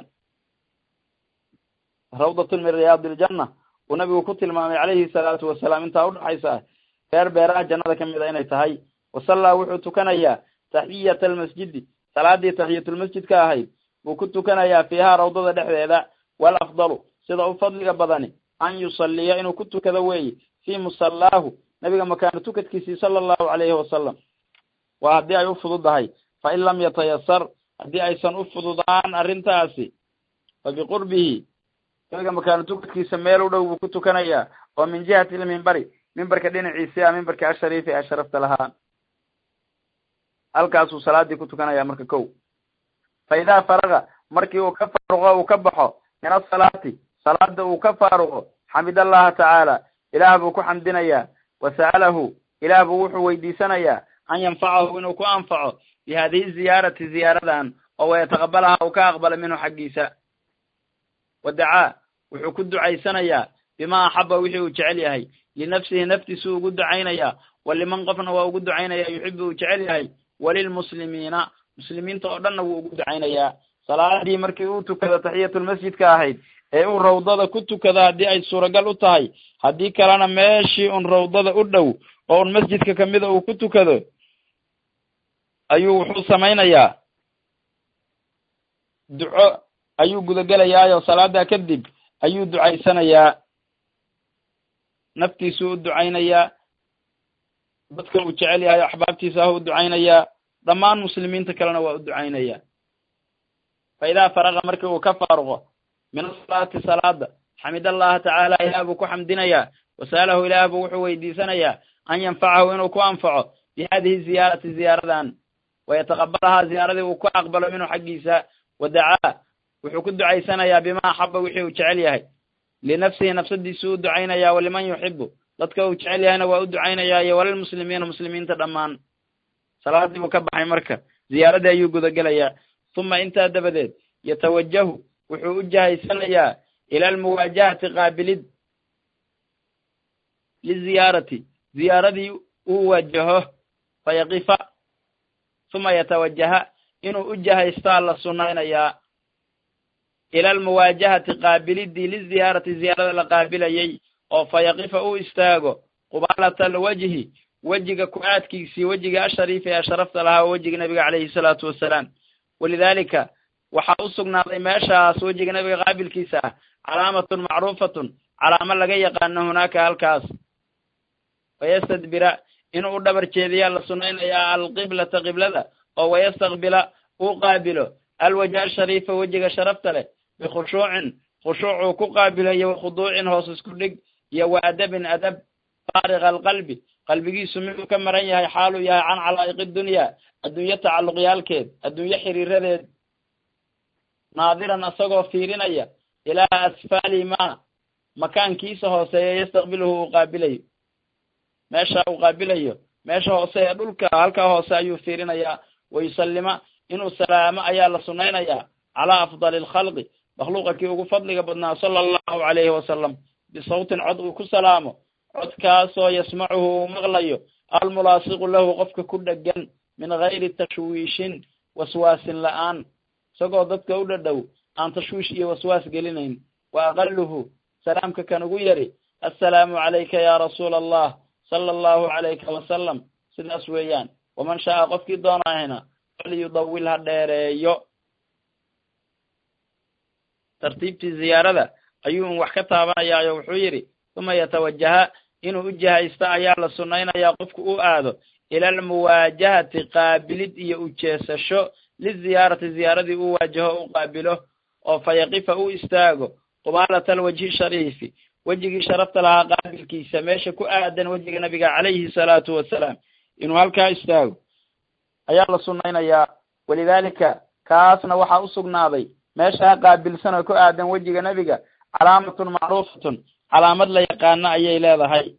rawdatun min riyaadi iljanna uu nabigu ku tilmaamay calayhi salaatu wasalaam intaa udhaxaysa beer beeraha jannada ka mid a inay tahay wasallaa wuxuu tukanayaa taxiyata almasjidi salaadii taxiyatulmasjidka ahayd buu ku tukanayaa fiihaa rawdada dhexdeeda wal afdalu sida u fadliga badani an yusalliya inuu ku tukado weeye fii musallaahu nabiga makaanu tukadkiisii sala allahu calayhi wasalam waa haddii ay u fududahay fa in lam yatayasar haddii aysan u fududaan arrintaasi fa biqurbihi nabiga makaanu tukadkiisa meel u dhow buu ku tukanayaa oo min jihati ilmimbari mimbarka dhinaciisi a mimbarka ashariifi ee sharafta lahaa halkaasuu salaadii ku tukanayaa marka kow fa idaa faraga markii uu ka faaruqo uu ka baxo min asalaati salaada uu ka faaruqo xamid allaha tacaala ilaah buu ku xamdinayaa wa sa'alahu ilaah buu wuxuu weydiisanayaa an yanfacahu inuu ku anfaco bi hadihi ziyaarati ziyaaradan oo wayataqabalaha uu ka aqbala minhu xaggiisa wa dacaa wuxuu ku ducaysanayaa bima axaba wixii uu jecel yahay linafsihi naftiisuu ugu ducaynayaa wa liman qofna waa ugu ducaynayaa yuxibu uu jecel yahay walilmuslimiina muslimiinta oo dhanna wuu ugu ducaynayaa salaadii markii uu tukado taxiyatulmasjidka ahayd ee uu rawdada ku tukado haddii ay suuragal u tahay haddii kalena meeshii un rawdada u dhow oo un masjidka kamida uu ku tukado ayuu wuxuu samaynayaa duco ayuu gudagelayaayo salaadaa kadib ayuu ducaysanayaa naftiisuu u ducaynayaa dadka uu jecel yahay axbaabtiisa ah u ducaynayaa dhammaan muslimiinta kalena waa u ducaynayaa fa idaa faraqa markii uu ka faaruqo min asalaati salaada xamid allaha tacaala ilaah buu ku xamdinayaa wasa'alahu ilaah buu wuxuu weydiisanayaa an yanfacahu inuu ku anfaco bi hadihi ziyaarati ziyaaradan wayataqabalahaa ziyaaradii uu ku aqbalo minhu xaggiisa wa dacaa wuxuu ku ducaysanayaa bima axaba wixii uu jecel yahay linafsihi nafsadiisu u ducaynayaa waliman yuxibu dadka uu jecel yahayna waa u ducaynayaa iyo walilmuslimiina muslimiinta dhammaan salaadii buu ka baxay marka ziyaaradii ayuu gudagelayaa uma intaa dabadeed yatawajahu wuxuu u jahaysanayaa ila almuwaajahati qaabilid liziyaarati ziyaaradii uu wajaho fayaqifa uma yatawajaha inuu u jahaystaa la sunnaynayaa ila almuwaajahati qaabilidii liziyaarati ziyaarada la qaabilayay oo fayaqifa uu istaago qubaalata alwajhi wejiga ku-aadkiisii wejiga ashariifi ee sharafta lahaa oo wejiga nebiga calayhi salaatu wassalaam walidaalika waxaa u sugnaaday meeshaas wejiga nebiga qaabilkiisa ah calaamatun macruufatun calaamo laga yaqaano hunaaka halkaas wayastadbira inuu u dhabar jeediyaa la sunnaynayaa alqiblata qiblada oo wayastaqbila uu qaabilo alwajha ashariifa wejiga sharafta leh bikhushuucin khushuucuu ku qaabilo iyo wakhuduucin hoos isku dhig iyo wa adabin adab faariqa alqalbi qalbigiisu miduu ka maran yahay xaaluu yahay can calaa'iqi dunyaa adduunyo tacalluqyaalkeed adduunyo xiriiradeed naadiran asagoo fiirinaya ilaa asfaali ma makaankiisa hooseeya yastaqbiluhu uu qaabilayo meesha uu qaabilayo meesha hoose ee dhulka halkaa hoose ayuu fiirinayaa wayusallima inuu salaamo ayaa la sunnaynayaa calaa afdali alkhalqi makhluuqa kii ugu fadliga badnaa sala allahu calayhi wasalam bisawtin cod uu ku salaamo codkaasoo yasmacuhu uu maqlayo almulaasiqu lahu qofka ku dhegan min gayri tashwiishin waswaasin la'aan isagoo dadka u dhadhow aan tashwiish iyo waswaas gelinayn wa aqaluhu salaamka kan ugu yari assalaamu calayka ya rasuula allah sala allahu calayka wasalam sidaas weeyaan waman shaaa qofkii doonahayna falyudawil ha dheereeyo tartiibtii ziyaarada ayuu un wax ka taabanayaayo wuxuu yidhi uma yatawajaha inuu u jihaysto ayaa la sunnaynayaa qofku u aado ila almuwaajahati qaabilid iyo ujeesasho liziyaarati ziyaaradii uu waajaho u qaabilo oo fa yaqifa u istaago qubaalata alwajhi shariifi wejigii sharafta lahaa qaabilkiisa meesha ku aadan wejiga nabiga calayhi salaatu wasalaam inuu halkaa istaago ayaa la sunnaynayaa walidaalika kaasna waxaa u sugnaaday meeshaa qaabilsan oo ku aadan wejiga nebiga calaamatun macruufatun calaamad la yaqaano ayay leedahay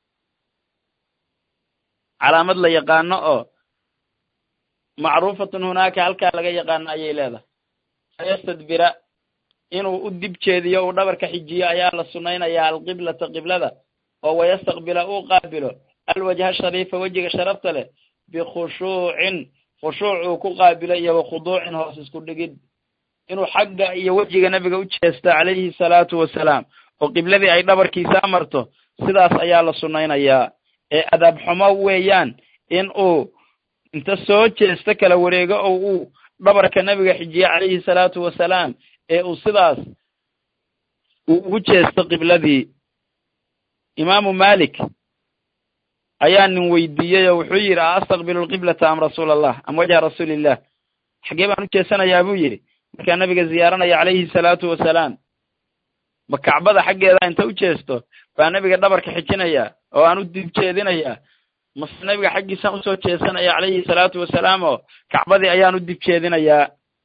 calaamad la yaqaano oo macruufatun hunaaka halkaa laga yaqaano ayay leedahay fayastadbira inuu u dib jeediyo uu dhabarka xijiyo ayaa la sunnaynayaa alqiblata qiblada oo wayastaqbila uu qaabilo alwajha shariifa wejiga sharafta leh bikhushuucin khushuuc uu ku qaabilo iyo wakhuduucin hoos isku dhigid inuu xagga iyo wejiga nebiga u jeesto calayhi salaatu wasalaam oo qibladii ay dhabarkiisa amarto sidaas ayaa la sunnaynayaa ee adaab xumo weeyaan in uu inta soo jeesto kala wareego oo uu dhabarka nebiga xijiye calayhi salaatu wasalaam ee uu sidaas uu ugu jeesto qibladii imaamu malik ayaa nin weydiiyey oo wuxuu yidhi a astaqbilu lqiblata am rasuula allah am wajha rasuulillah xaggee baan u jeesanayaa buu yidhi markaa nabiga ziyaaranaya calayhi salaatu wasalaam ma kacbada xaggeeda inta u jeesto baa nebiga dhabarka xijinaya oo aan u dib jeedinayaa mase nebiga xaggiisaan usoo jeesanaya calayhi salaatu wasalaam oo kacbadii ayaan u dib jeedinayaa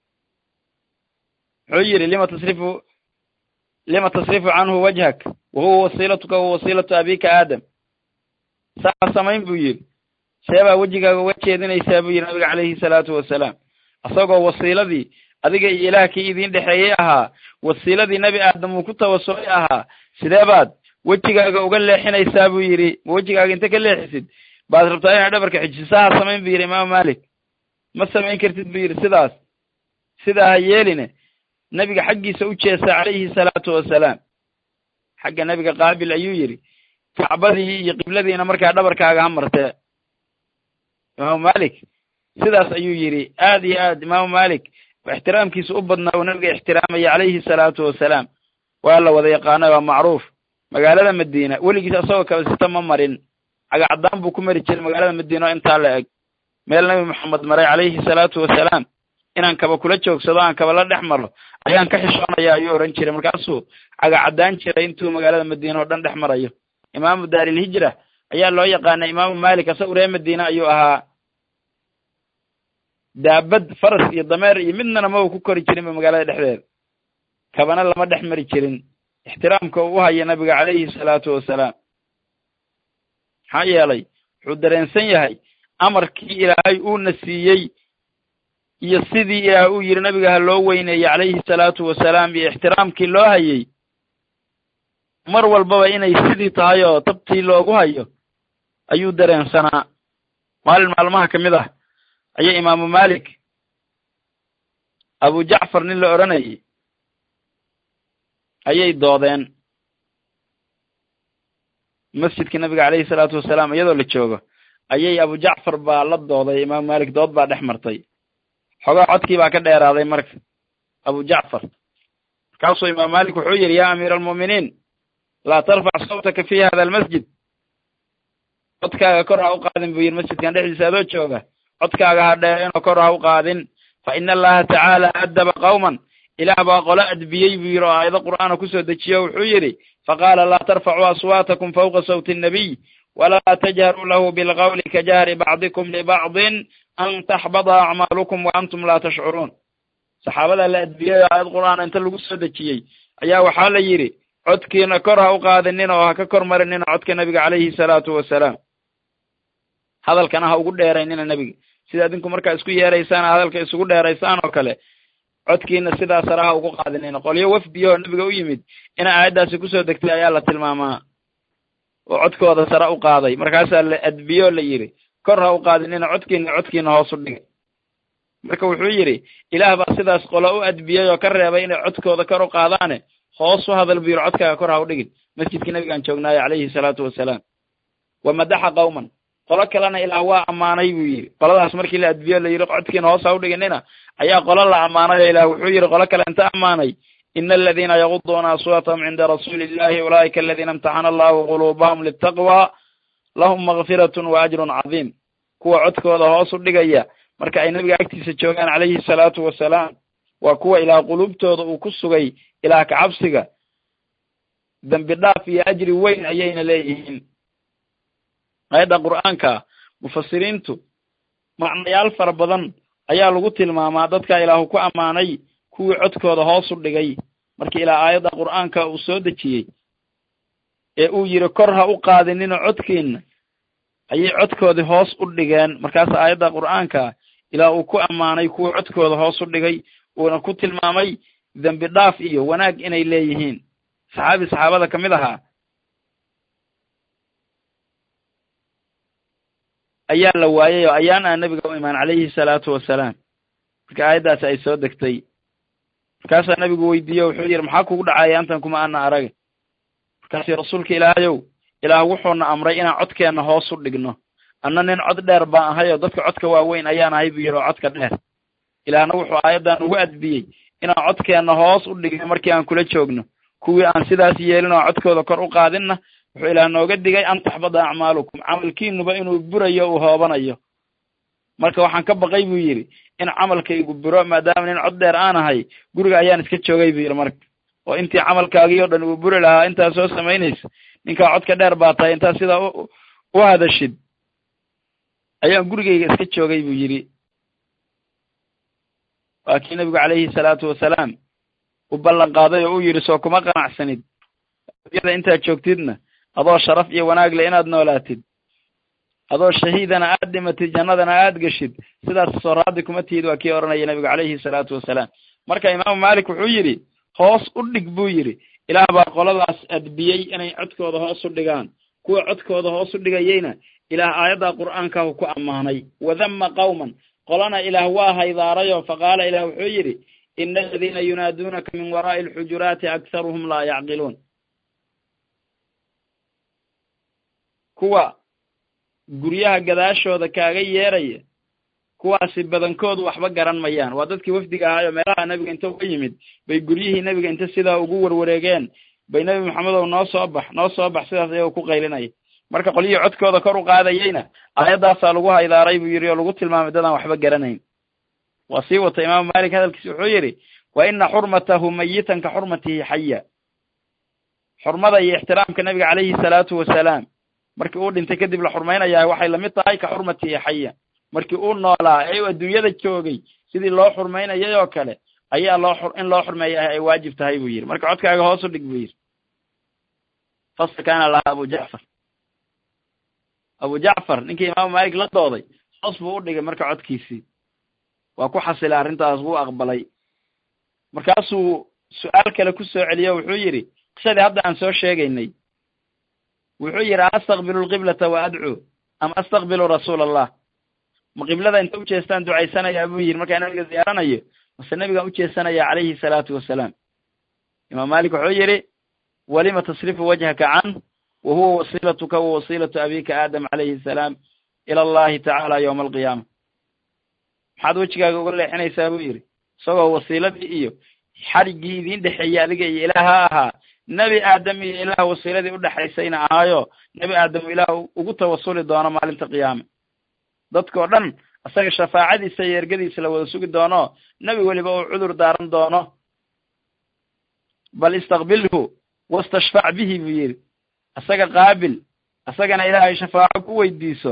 wuxuu yidhi lima tasrifu lima tasrifu canhu wajhak wahuwa wasiilatuka wa wasiilatu abika aadam saa samayn buu yidhi seebaa wejigaaga uga jeedinaysaa buu yidhi nabiga calayhi salaatu wasalaam isagoo wasiiladii adiga iyo ilaah kii idiin dhexeeyey ahaa wasiiladii nebi aadam uu ku tawasulay ahaa sidee baad wejigaaga uga leexinaysaa buu yidhi ma wejigaaga inta ka leexisid baad rabtaa inaad dhabarka xijiso saha samayn buu yidhi imaamu malik ma samayn kartid buu yidhi sidaas sidaa ha yeeline nebiga xaggiisa u jeesta calayhi salaatu wasalaam xagga nebiga qaabil ayuu yidhi kacbadii iyo qibladiina markaa dhabarkaaga ha martee imaamu malik sidaas ayuu yidhi aad iyo aad imaamu malik ixtiraamkiisa u badnaa uu nabiga ixtiraamaya calayhi salaatu wasalaam waa la wada yaqaanay waa macruuf magaalada madiina weligiis asagoo kabasita ma marin cagacadaan buu ku mari jiray magaalada madiina oo intaa la eg meel nabi moxamed maray calayhi salaatu wasalaam inaan kaba kula joogsado aan kaba la dhex maro ayaan ka xishoonaya ayuu ohan jiray markaasuu cagacadaan jiray intuu magaalada madiina oo dhan dhex marayo imaamu daarilhijra ayaa loo yaqaanay imaamu malik asagu reer madiine ayuu ahaa daabad faras iyo dameer iyo midnana ma uu ku kori jirinba magaalada dhexdeeda kabana lama dhex mari jirin ixtiraamka uu u haya nabiga calayhi salaatu wasalaam maxaa yeelay wuxuu dareensan yahay amarkii ilaahay uuna siiyey iyo sidii ilaah uu yidhi nabiga ha loo weyneeyey calayhi salaatu wasalaam iyo ixtiraamkii loo hayey mar walbaba inay sidii tahay oo tabtii loogu hayo ayuu dareensanaa maalin maalmaha ka mid ah ayay imaamu malik abu jacfar nin la odhanayay ayay doodeen masjidka nabiga calayhi salaatu wasalaam iyadoo la joogo ayay abu jacfar baa la dooday imaamu malik dood baa dhex martay xogaa codkii baa ka dheeraaday marka abu jacfar markaasuu imaamu malik wuxuu yidhi yaa amiira almu'miniin laa tarfac sawtaka fi hada almasjid codkaaga kor ha u qaadin buu yidhi masjidkan dhexdiisa adoo jooga codkaaga ha dheereenoo kor ha u qaadin fa ina allaha tacaala addaba qawman ilaah baa qolo adbiyey buu yidhi oo aayado qur'aana kusoo dejiyo wuxuu yidhi faqaala laa tarfacuu aswaatakum fawqa sawti annabiy walaa tajharuu lahu bilqawli kajahri bacdikum libacdin an taxbada acmaalukum wa antum laa tashcuruun saxaabadaa la adbiyey oo aayad qur'aana inta lagu soo dejiyey ayaa waxaa la yidhi codkiina kor ha u qaadinina oo ha ka kor marinina codka nabiga calayhi salaatu wasalaam hadalkana ha ugu dheeraynina nebiga sida adinku markaa isku yeeraysaan hadalka isugu dheeraysaan oo kale codkiina sidaa sare ha ugu qaadinina qolyo wafdiyahoo nebiga u yimid ina aayaddaasi kusoo degtay ayaa la tilmaamaa oo codkooda sare u qaaday markaasaa la adbiyoo la yidhi kor ha u qaadinina codkiina codkiina hoos u dhigay marka wuxuu yidhi ilaah baa sidaas qolo u adbiyey oo ka reebay inay codkooda kor u qaadaane hoos u hadal buu yidhi codkaaga kor ha u dhigin masjidkii nabigaan joognaayo calayhi salaatu wasalaam wa madaxa qawman qolo kalena ilaah waa ammaanay buu yidhi qoladaas markii la adbiyo la yidhi codkiina hoos ha u dhiginina ayaa qolo la ammaanay oo ilaah wuxuu yidhi qolo kale inta ammaanay ina aladiina yaguduuna aswaatahum cinda rasuuli illahi ulaa'ika aladiina imtaxana allahu quluubahum litaqwa lahum makfiratun wa ajrun cadiim kuwa codkooda hoos u dhigaya marka ay nabiga agtiisa joogaan calayhi salaatu wasalaam waa kuwa ilaah quluubtooda uu ku sugay ilaah kacabsiga dembi dhaaf iyo ajri weyn ayayna leeyihiin aayadda qur'aanka mufasiriintu macnayaal fara badan ayaa lagu tilmaamaa dadka ilaahu ku ammaanay kuwii codkooda hoos u dhigay markii ilaa aayadda qur'aanka uu soo dejiyey ee uu yidhi kor ha u qaadinina codkiina ayay codkoodii hoos u dhigeen markaas aayadda qur'aanka ilaa uu ku ammaanay kuwii codkooda hoos u dhigay uuna ku tilmaamay dembi dhaaf iyo wanaag inay leeyihiin saxaabi saxaabada ka mid ahaa ayaa la waayey oo ayaan aa nebiga u imaan calayhi salaatu wasalaam marka aayaddaasi ay soo degtay markaasaa nebigu weydiiye wuxuu yidhi maxaa kugu dhacaya antan kuma ana arag markaasi rasuulka ilaahayow ilaah wuxuuna amray inaan codkeenna hoos u dhigno anna nin cod dheer baan ahay oo dadka codka waaweyn ayaan ahay buu yidhi oo codka dheer ilaahna wuxuu aayaddan ugu adbiyey inaan codkeenna hoos u dhigno markii aan kula joogno kuwii aan sidaas yeelin oo codkooda kor u qaadinna wuxuu ilaah nooga digay an taxbada acmaalukum camalkiinuba inuu burayo uu hoobanayo marka waxaan ka baqay buu yidhi in camalkaygu buro maadaama nin cod dheer aan ahay guriga ayaan iska joogay buu yidhi marka oo intii camalkaagii oo dhan uu buri lahaa intaa soo samaynaysa ninkaa codka dheer baa tahay intaa sidaa u hadashid ayaan gurigayga iska joogay buu yidhi waa kii nebigu calayhi salaatu wasalaam u ballan qaaday oo uu yidhi soo kuma qanacsanid yada intaad joogtidna adoo sharaf iyo wanaag le inaad noolaatid adoo shahiidana aad dhimatid jannadana aad geshid sidaas soo raadi kuma tihid waa kii odhanaya nebigu calayhi salaatu wasalaam marka imaamu malik wuxuu yidhi hoos u dhig buu yidhi ilaah baa qoladaas adbiyey inay codkooda hoos u dhigaan kuwa codkooda hoos u dhigayeyna ilaah aayadda qur'aankahu ku ammaanay wadama qawman qolana ilaah waa haydaarayoo faqaala ilaah wuxuu yidhi ina aladiina yunaaduunaka min waraa'i alxujuraati akharuhum laa yacqiluun kuwa guryaha gadaashooda kaaga yeeraya kuwaasi badankoodu waxba garan mayaan waa dadkii wafdiga ahaayoo meelaha nebiga inta uga yimid bay guryihii nebiga inta sidaa ugu warwareegeen bay nebi maxamedow noo soo bax noo soo bax sidaas ayagoo ku qaylinaya marka qolyihii codkooda kor u qaadayeyna aayaddaasaa lagu haydaaray buu yidhi oo lagu tilmaamay dadaan waxba garanayn waa sii wata imaamu malik hadalkiisi wuxuu yidhi wa ina xurmatahu mayitan ka xurmatihi xaya xurmada iyo ixtiraamka nabiga calayhi salaatu wasalaam markii uu dhintay kadib la xurmaynayaa waxay lamid tahay ka xurmatihi xaya markii uu noolaa ee uu adduunyada joogay sidii loo xurmaynayay oo kale ayaa loo in loo xurmeeya ay waajib tahay buu yidhi marka codkaaga hoos u dhig buu yidhi fasl kaana lahaa abu jacfar abu jacfar ninkii imaamu malik la dooday hoos buu u dhigay marka codkiisii waa ku xasilay arrintaas wuu aqbalay markaasuu su-aal kale ku soo celiyo wuxuu yidhi qisadii hadda aan soo sheegaynay wuxuu yidhi astaqbilu lqiblata wa adcuu am astaqbilu rasuula allah ma qiblada inta ujeestaan ducaysanayaa buu yidhi markaa nabiga ziyaaranayo mase nabigaan ujeesanaya calayhi salaatu wasalaam imaam malik wuxuu yidhi walima tasrifu wajhaka can wa huwa wasiilatuka wa wasiilatu abika aadam calayhi salaam ila allahi tacaala yowma alqiyaama maxaad wejigaaga uga leexinaysaa buu yidhi isagoo wasiiladii iyo xadhiggii idiin dhexeeyey adiga iyo ilaaha ahaa nebi aadam iyo ilaah wasiiladii udhexaysayna ahaayo nebi aadam ilaah ugu tawasuli doono maalinta qiyaame dadkao dhan isaga shafaacadiisa iyo ergadiisa la wada sugi doono nebi weliba uu cudur daaran doono bal istaqbilhu wastashfac bihi buu yidhi isaga qaabil isagana ilaahay shafaaco ku weydiiso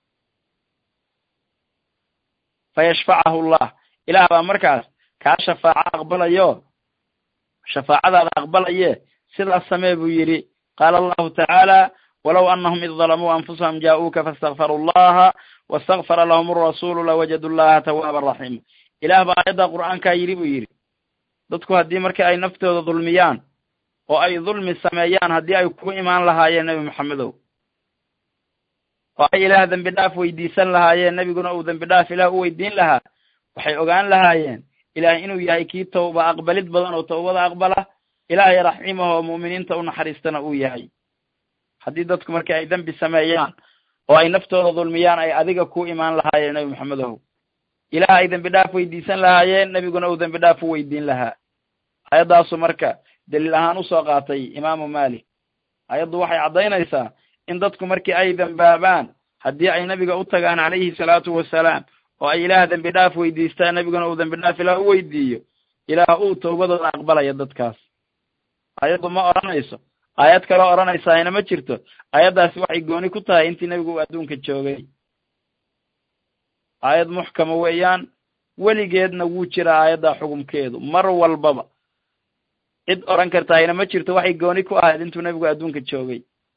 fayashfacahu llah ilaah baa markaas kaa shafaaco aqbalayo shafaacadaada aqbalaye sidaas samee buu yidhi qaala allahu tacaala walow anahum id dalamuu anfusahum jaa-uuka faاstakfaruu allaha wastakfara lahum arasuulu lawajadu llaha tawaaba raxiima ilaah baa aayadda qur'aankaa yidhi buu yidhi dadku haddii marka ay naftooda dulmiyaan oo ay dulmi sameeyaan haddii ay kugu imaan lahaayeen nebi maxamedow oo ay ilaah dembi dhaaf weydiisan lahaayeen nebiguna uu dembi dhaaf ilaah u weydiin lahaa waxay ogaan lahaayeen ilaah inuu yahay kii tawba aqbalid badan oo tawbada aqbala ilaahay raxiimah oo mu'miniinta u naxariistana uu yahay haddii dadku markii ay dembi sameeyaan oo ay naftooda dulmiyaan ay adiga ku imaan lahaayeen nebi maxamedow ilaah ay dembi dhaaf weydiisan lahaayeen nebiguna uu dembi dhaaf u weydiin lahaa ayaddaasu marka daliil ahaan usoo qaatay imaamu malik ayaddu waxay caddaynaysaa in dadku markii ay dembaabaan haddii ay nebiga u tagaan calayhi salaatu wasalaam oo ay ilaah dembi dhaaf weydiistaan nebiguna uu dembi dhaaf ilaah u weydiiyo ilaah uu tawbadooda aqbalaya dadkaas ayaddu ma odhanayso aayad kaloo odhanaysaayna ma jirto aayaddaasi waxay gooni ku tahay intii nebigu uu adduunka joogay aayad muxkama weeyaan weligeedna wuu jiraa aayaddaa xukumkeedu mar walbaba cid odhan kartaayna ma jirto waxay gooni ku ahayd intuu nebigu adduunka joogay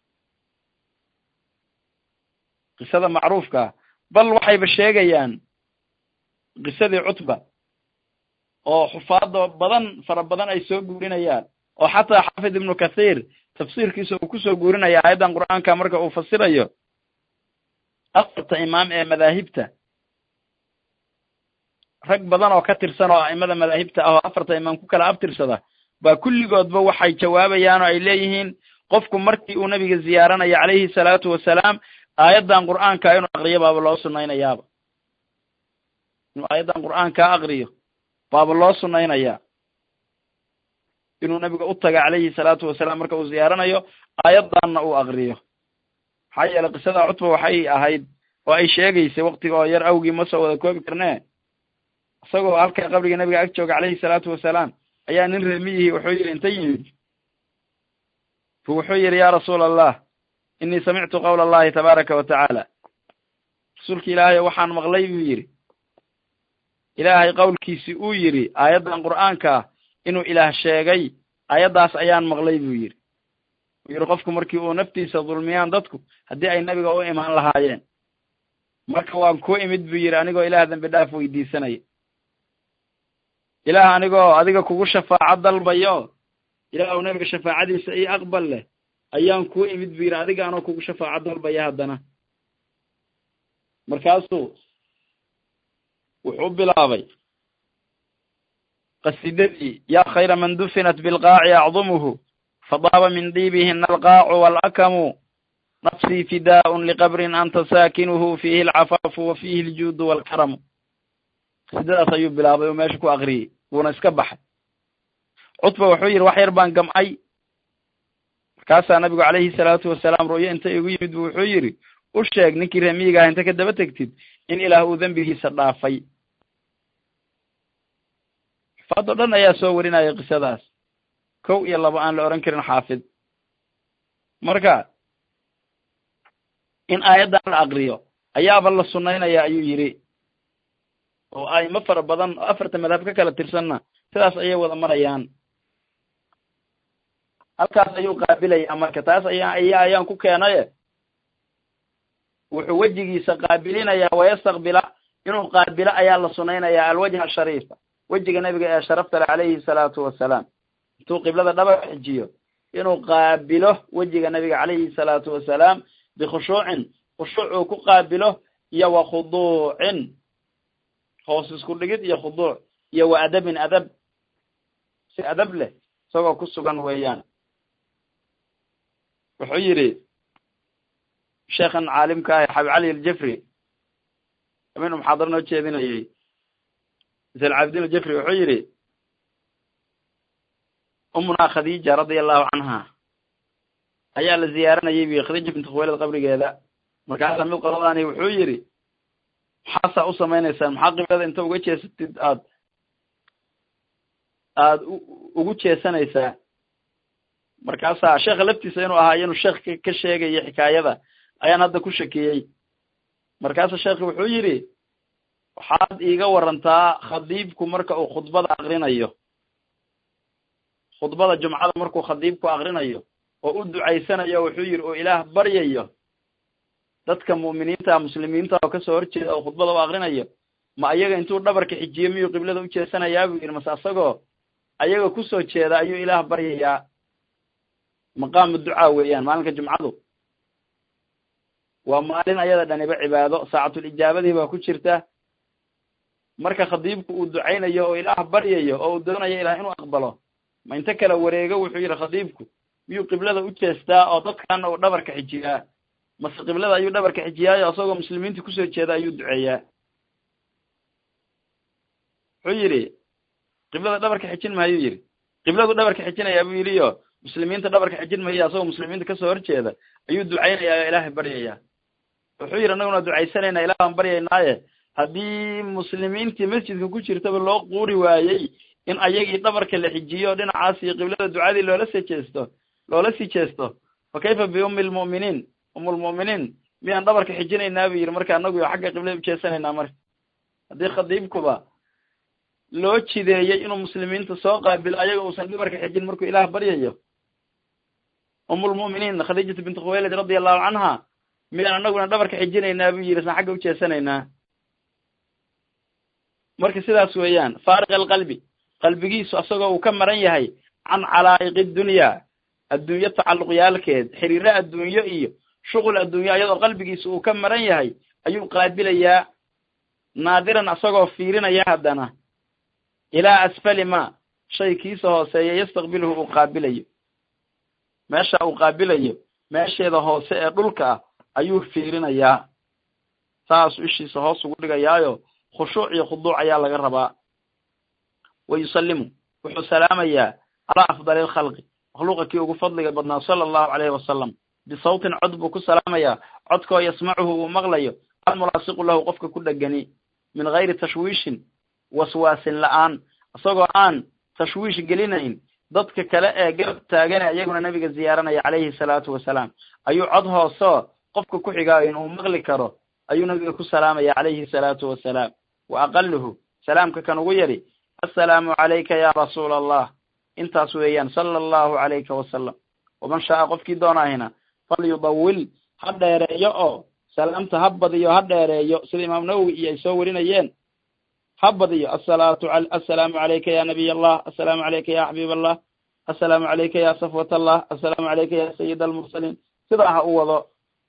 qisada macruufkaa bal waxayba sheegayaan qisadii cutba oo xufaado badan fara badan ay soo guurinayaan oo xataa xaafid ibnu kathiir tafsiirkiisa uu kusoo guurinaya aayaddan qur'aanka marka uu fasirayo afarta imaam ee madaahibta rag badan oo ka tirsan oo a'imada madaahibta ah oo afarta imaam ku kala abtirsada baa kulligoodba waxay jawaabayaan oo ay leeyihiin qofku markii uu nebiga ziyaaranayo calayhi salaatu wasalaam aayaddan qur'aanka inuu aqriyo baaba loo sunnaynayaaba inuu aayaddan qur'aankaa aqriyo baaba loo sunnaynayaa inuu nebiga u taga calayhi salaatu wasalaam marka uu ziyaaranayo aayaddanna uu aqriyo maxaa yeelay qisada cutba waxay ahayd oo ay sheegaysay waktiga oo yar awgii ma soo wada koobi karnee isagoo halkaa qabriga nebiga ag jooga calayhi salaatu wasalaam ayaa nin reemiyihii wuxuu yidhi inta yimid fu wuxuu yidhi yaa rasuula allah inii samictu qawla allahi tabaaraka wa tacaala rasuulka ilaahay waxaan maqlay buu yidhi ilaahay qowlkiisi uu yidhi aayaddan qur'aanka ah inuu ilaah sheegay aayaddaas ayaan maqlay buu yidhi uu yidhi qofku markii uu naftiisa dulmiyaan dadku haddii ay nebiga u imaan lahaayeen marka waan ku imid buu yidhi anigoo ilaah dembi dhaaf weydiisanaya ilaah anigoo adiga kugu shafaaco dalbayo ilaah nebiga shafaacadiisa io aqbal leh ayaan ku imid buu yidhi adiga anoo kugu shafaaco dalbaya haddana markaasuu wuxuu bilaabay qasidadii yaa khayra man dufinat bilqaaci acdumuhu fadaaba min diibihina alqaacu waalakamu nafsii fidaa'un liqabrin anta saakinuhu fiihi alcafaafu wa fiihi aljuudu waalkaramu qasidadaas ayuu bilaabay oo meesha ku akriyey wuuna iska baxay cutba wuxuu yidhi wax yar baan gam'ay markaasaa nabigu calayhi salaatu wasalaam ru'yo inta igu yimid bu wuxuu yidhi u sheeg ninkii reemiyiga ah inta ka daba tegtid in ilaah uu dembigiisa dhaafay xufaad oo dhan ayaa soo warinaya qisadaas kow iyo labo aan la odhan karin xaafid marka in aayaddan la akriyo ayaaba la sunaynaya ayuu yidhi oo aimo fara badan oo afarta madhab ka kala tirsanna sidaas ayay wada marayaan halkaas ayuu qaabilayaa marka taas ayaa aya ayaan ku keenaye wuxuu wejigiisa qaabilinayaa wayastaqbila inuu qaabilo ayaa la sunaynayaa alwajha ashariifa wejiga nebiga ee sharafta le calayhi salaatu wasalaam intuu qiblada dhaba xijiyo inuu qaabilo wejiga nebiga calayhi salaatu wasalaam bikhushuucin khushuuc uu ku qaabilo iyo wa khuduucin hoos isku dhigid iyo khuduuc iyo wa adabin adab si adab leh isagoo ku sugan weeyaan wuxuu yidhi sheekhan caalimka ah xabi cali aljafri habeenuu muxaadaro noo jeedinayay salcabdin aljafri wuxuu yidhi umunaa khadiija radia allahu canha ayaa la ziyaaranayay bi khadiija binti khuwaylad qabrigeeda markaasa mid qoladaani wuxuu yidhi maxaasaa u samaynaysaan maxaa qiblada inta uga jeesatid aad aada ugu jeesanaysaa markaasaa sheekha laftiisa inuu ahaa inuu sheekh ka sheegayo xikaayada ayaan hadda ku shakiyey markaasa sheekhi wuxuu yidhi waxaad iiga warantaa khadiibku marka uu khudbada akrinayo khudbada jumcada markuu khadiibku akrinayo oo u ducaysanayo wuxuu yidhi oo ilaah baryayo dadka mu'miniinta muslimiinta oo kasoo horjeeda oo khudbada u akrinayo ma ayaga intuu dhabarka xijiyo miyuu qiblada u jeesanayaa buu yidhi mase asagoo ayaga kusoo jeeda ayuu ilaah baryayaa maqaamu ducaa weeyaan maalinka jumcadu waa maalin ayada dhaniba cibaado saacatul ijaabadii baa ku jirta marka khadiibku uu ducaynayo oo ilaah baryayo oo uu doonayo ilaah inuu aqbalo ma inta kala wareego wuxuu yidhi khadiibku miyuu qiblada u jeestaa oo dadkana uu dhabarka xijiyaa mase qiblada ayuu dhabarka xijiyaayo isagoo muslimiinta kusoo jeeda ayuu duceeyaa wuxuu yidhi qiblada dhabarka xijin maayuu yidhi qibladu dhabarka xijinayaa buu yidhi o muslimiinta dhabarka xijin maya asagoo muslimiinta kasoo horjeeda ayuu ducaynayaa oo ilaahay baryayaa wuxuu yidhi annaguna ducaysanayna ilaah baan baryaynaaye haddii muslimiintii masjidka ku jirtaba loo quuri waayey in ayagii dhabarka la xijiyo dhinacaas iyo qiblada ducadii loola sii jeesto loola sii jeesto fa kayfa biummi lmu'miniin umulmu'miniin miyaan dhabarka xijinaynaa buu yidhi marka anagu xagga qiblada ujeesanaynaa marka haddii khadiibkuba loo jideeyey inuu muslimiinta soo qaabilo ayaga uusan dhabarka xijin markuu ilaah baryayo umulmu'miniin khadiijatu binti khuwaylid radia allahu canha miyaan anaguna dhabarka xijinaynaa buu yidhi san xagga ujeesanaynaa marka sidaas weeyaan faariq alqalbi qalbigiisu asagoo uu ka maran yahay can calaa'iqi dunya adduunyo tacalluqyaalkeed xiriiro adduunyo iyo shuqul adduunyo ayadoo qalbigiisu uu ka maran yahay ayuu qaabilayaa naadiran asagoo fiirinaya haddana ilaa asfali ma shay kiisa hooseeya yastaqbiluhu uu qaabilayo meesha uu qaabilayo meesheeda hoose ee dhulka ah ayuu fiirinayaa saasuu ishiisa hoos ugu dhigayaayo khushuuc iyo khuduuc ayaa laga rabaa wa yusallimu wuxuu salaamayaa calaa afdali alkhalqi makhluuqa kii ugu fadliga badnaa sala allahu caleyhi wasalam bisawtin cod buu ku salaamayaa codkoo yasmacuhu uu maqlayo almulaasiqu lahu qofka ku dhegani min gayri tashwiishin waswaasin la-aan isagoo aan tashwiish gelinayn dadka kale ee garab taagane iyaguna nabiga ziyaaranaya calayhi salaatu wasalaam ayuu cod hooseo qofka ku xigaayo inuu maqli karo ayuu nabiga ku salaamaya calayhi salaatu wasalaam wa aqaluhu salaamka kan ugu yadhi assalaamu calayka ya rasuula allah intaas weeyaan sala allahu calayka wasalam waman shaaa qofkii doonaahina falyudawil ha dheereeyo oo salaamta ha badiyo ha dheereeyo sida imaam nawowi iyo ay soo warinayeen ha badiyo asalaatu assalaamu calayka ya nabiy allah assalaamu calayka ya xabiib allah assalaamu calayka ya safwat allah assalaamu calayka ya sayid almursaliin sidaa ha u wado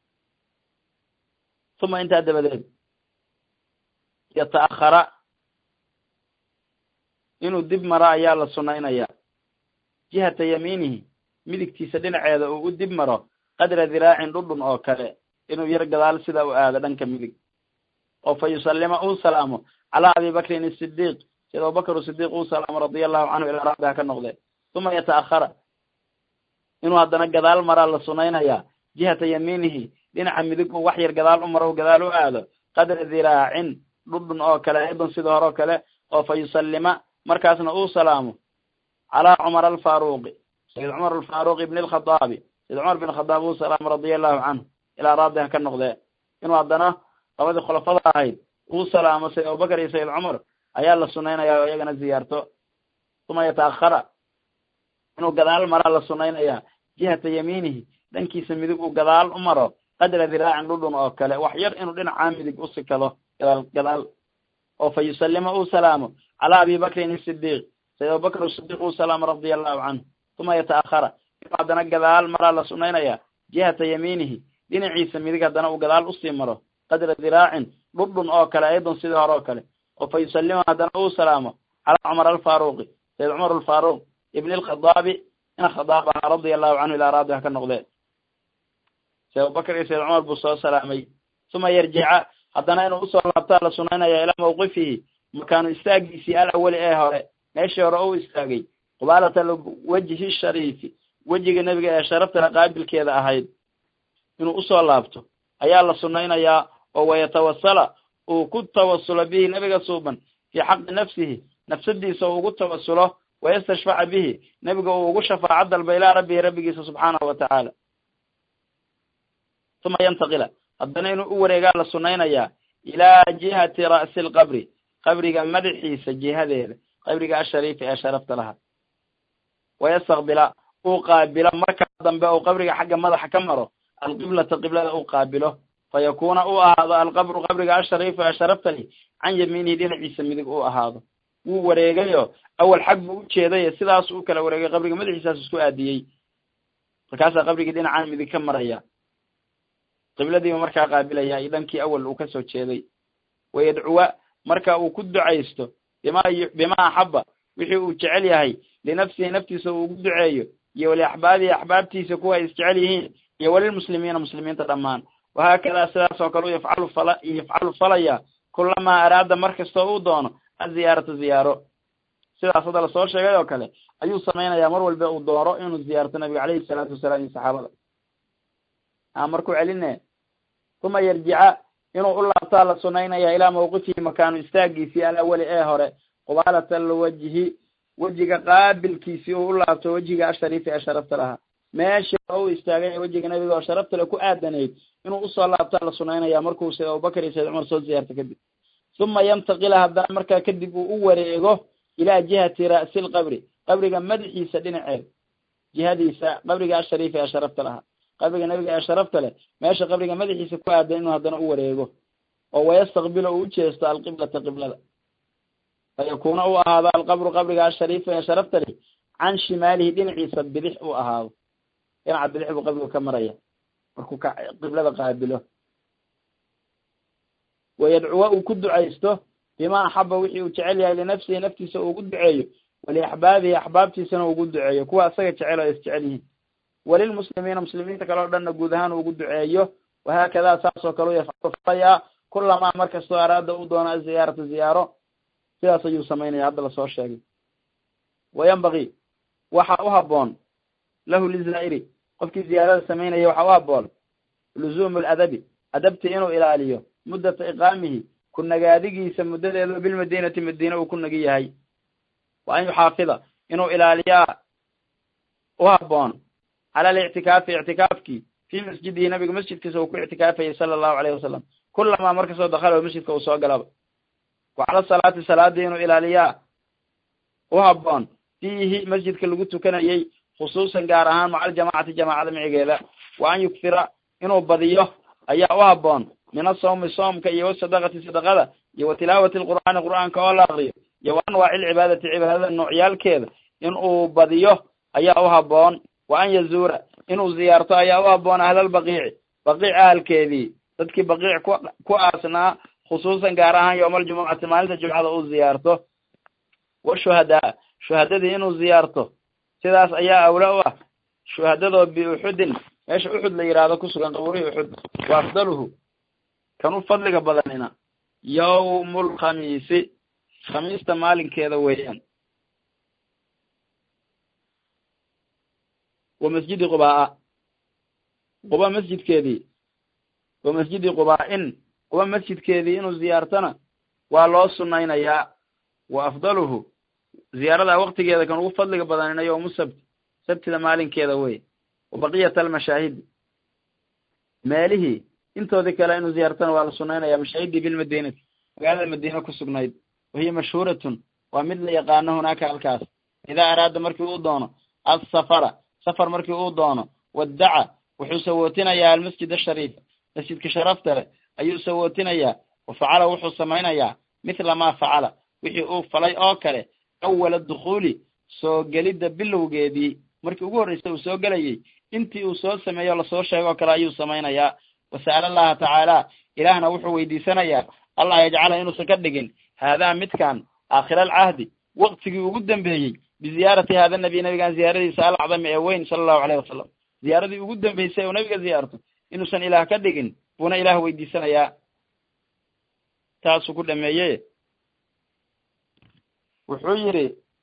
uma intaa dabadeed yata'akhara inuu dib maro ayaa la sunaynaya jihata yamiinihi midigtiisa dhinaceeda uu u dib maro qadra diraacin dhudhun oo kale inuu yar gadaal sida u aado dhanka midig oo fa yusallima uu salaamo calaa abi bakrin asidiiq sida abubakr sidiiq uu salaamo radia allahu canhu ilaa rabbi ha ka noqde uma yata'akhara inuu haddana gadaal maraa la sunaynayaa jihata yamiinihi dhinaca midig uu wax yar gadaal u maro gadaal u aado qadra dhiraacin dhudhun oo kale aydan sida hore oo kale oo fa yusallima markaasna uu salaamo calaa cumar alfaaruqi sayid cumar alfaaruq ibni alkhadaabi sayid cumar bin khadaab uu salaamo radia allahu canhu ilaa raadi ha ka noqdee inuu haddana labadii khulafada ahayd uu salaamo sayid abubakar iyo sayid cumar ayaa la sunaynayaa oo iyagana ziyaarto uma yataahara inuu gadaal maraa la sunaynayaa jihata yamiinihi dhankiisa midig uu gadaal u maro qadra dhiraacin dhudhun oo kale wax yar inuu dhinacaa midig u sikado gadaal gadaal oo fa yusallima uu salaamo calaa abi bakrin isidiiq sayid abubakr sidiiq uu salaamo radia allahu canhu uma yataahara inuu haddana gadaal maraa la sunaynayaa jihata yamiinihi dhinaciisa midig haddana uu gadaal usii maro qadra dhiraacin dhudhun oo kale aydan sidii hore oo kale oo fa yusallima haddana uu salaamo calaa cumar alfaaruqi sayid cumar alfaaruq ibn alkhadaabi ina khadaab ahaa radia allahu canhu ilaa raadi ha ka noqdee sayid abubakar iyo sayid cumar buu soo salaamay uma yarjica haddana inuu usoo laabtaa la sunaynaya ilaa mawqifihi makaanu istaagiisii alawali ee hore meeshii hore u istaagay qubaalata wejhi shariifi wejiga nebiga ee sharaftana qaabilkeeda ahayd inuu usoo laabto ayaa la sunaynayaa oo wayatawasala uu ku tawasulo bihi nebiga suuban fii xaqi nafsihi nafsadiisa uu ugu tawasulo wayastashfaca bihi nebiga uu ugu shafaaco dalba ilaa rabbihi rabbigiisa subxaanahu watacaala uma yantaqila haddana inuu u wareegaa la sunaynayaa ilaa jihati ra'si alqabri qabriga madaxiisa jihadeeda qabriga ashariifi ee sharafta lahaa wayastaqbila uu qaabilo markaa dambe uu qabriga xagga madaxa ka maro alqiblata qiblada uu qaabilo fa yakuuna uu ahaado alqabru qabriga ashariifu ee sharafta li can yamiinihi dhinaciisa midig uu ahaado wuu wareegayo awal xag buu ujeedayo sidaas uu kala wareegay qabriga madaxiisaas isku aadiyey markaasaa qabrigii dhinacaan midig ka maraya qibladiiba markaa qaabilaya iyo dhankii awal uu kasoo jeeday wayadcuwa marka uu ku ducaysto bima bima axaba wixii uu jecel yahay linafsihi naftiisa uu ugu duceeyo iyo waliaxbaabihi axbaabtiisa kuwa ay isjecel yihiin iyo walilmuslimiina muslimiinta dhammaan wahaakadaa sidaas oo kale u yafcalu fala yafcalu falaya kulamaa araada mar kastoo uu doono aziyaarata ziyaaro sidaas hadda lasoo sheegay oo kale ayuu samaynayaa mar walba uu doono inuu ziyaarto nabiga caleyhi salaatu wasalaam iyo saxaabada a markuu celine uma yarjica inuu u laabtaa la sunaynaya ilaa mawqifihi makaanu istaagiisii alawali ee hore qubaalata alwajhi wejiga qaabilkiisii uu u laabto wejiga ashariifi ee sharafta lahaa meesha u istaagay wejiga nabiga oo sharafta le ku aadanayd inuu usoo laabtaa la sunaynaya markuu sayd abubakar iyo sayd cumar soo ziyaarto kadib uma yantaqila haddana markaa kadib uu u wareego ilaa jihati ra'si lqabri qabriga madaxiisa dhinaceed jihadiisa qabriga ashariifi ee sharafta lahaa qabriga nabiga ee sharafta leh meesha qabriga madaxiisa ku aadan inuu haddana u wareego oo wayastaqbilo uu ujeesto alqiblata qiblada fayakuuna uu ahaado alqabru qabriga ashariifi ee sharafta leh can shimaalihi dhinaciisa bidix uu ahaado dhinaca bidix buu qabrigu ka maraya markuu ka qiblada qaabilo wayadcuwa uu ku ducaysto bima axaba wixii uu jecel yahay linafsihi naftiisa uu ugu duceeyo waliaxbaabihi axbaabtiisana uu ugu duceeyo kuwa isaga jecel oo isjecel yihiin walilmuslimiina muslimiinta kale o dhanna guud ahaan uu ugu duceeyo wahaakadaa saas oo kale u yafcalu falayaa kulamaa mar kastoo araada uu doono aziyaarata ziyaaro sidaas ayuu samaynaya hadda lasoo sheegay wayambagi waxa u haboon lahu lizaa'iri qofkii ziyaarada samaynaya waxa u haboon luzuumu ladabi adabti inuu ilaaliyo muddata iqaamihi ku nagaadigiisa muddadeedu bilmadiinati madiine uu ku nagi yahay wa an yuxaafida inuu ilaaliyaa u haboon cala alictikaafi ictikaafkii fii masjidihi nabiga masjidkiisa uu ku ictikaafayay sala allahu alayhi wasalam kulamaa markastoo dakalo masjidka uu soo galaba wa cala salaati salaadii inuu ilaaliyaa u haboon fiihi masjidka lagu tukanayay khusuusan gaar ahaan maca aljamacati jamaacada micigeeda wa an yukfira inuu badiyo ayaa u haboon min asawmi soomka iyo wasadaqati sadaqada iyo wa tilaawati alqur'aani qur'aanka oo la akriyo iyo wa anwaaci alcibaadati cibaadada noocyaalkeeda inuu badiyo ayaa u haboon wa an yazuura inuu ziyaarto ayaa u haboon ahlalbaqiici baqiic ahalkeedii dadkii baqiic ku ku aasnaa khusuusan gaar ahaan yowma aljumucati maalinta jumcada uu ziyaarto washuhadaa shuhadadii inuu ziyaarto sidaas ayaa awla u ah shuhadadoo biuxudin meesha uxud la yidhaahdo kusugan qabuurihii uxud wa afdaluhu kan u fadliga badanina yawmulkhamiisi khamiista maalinkeeda weeyaan wa masjidi qubaa'a quba masjidkeedii wa masjidi qubaa'in quba masjidkeedii inuu ziyaartona waa loo sunnaynayaa wa afdaluhu ziyaaradaa waktigeeda kan ugu fadliga badanina yowmu sabti sabtida maalinkeeda wey wa baqiyata almashaahidi meelihii intoodii kale inuu ziyaartana waa la sunnaynaya mashaahidii bilmadiinati magaalada madiina ku sugnayd wahiya mashhuuratun waa mid la yaqaano hunaaka halkaas idaa araada markii uu doono asafara safar markii uu doono waddaca wuxuu sawootinayaa almasjid ashariifa masjidka sharafta leh ayuu sawootinayaa wa facala wuxuu samaynayaa mithla maa facala wixii uu falay oo kale awala dukhuuli soo gelidda bilowgeedii markii ugu horreysa uu soo gelayey intii uu soo sameeyo lasoo sheego o kale ayuu samaynayaa wasa'ala allaha tacaala ilaahna wuxuu weydiisanayaa allah yajcala inuusan ka dhigin haadaa midkan aakhira alcahdi waktigii ugu dambeeyey biziyaarati haada nabiy nabigan ziyaaradiisa alacdami ee weyn sala allahu alayh wasalam ziyaaradii ugu dambeysay oo nabiga ziyaarto inuusan ilaah ka dhigin buuna ilaah weydiisanayaa taasuu ku dhameeye wuxuu yidhi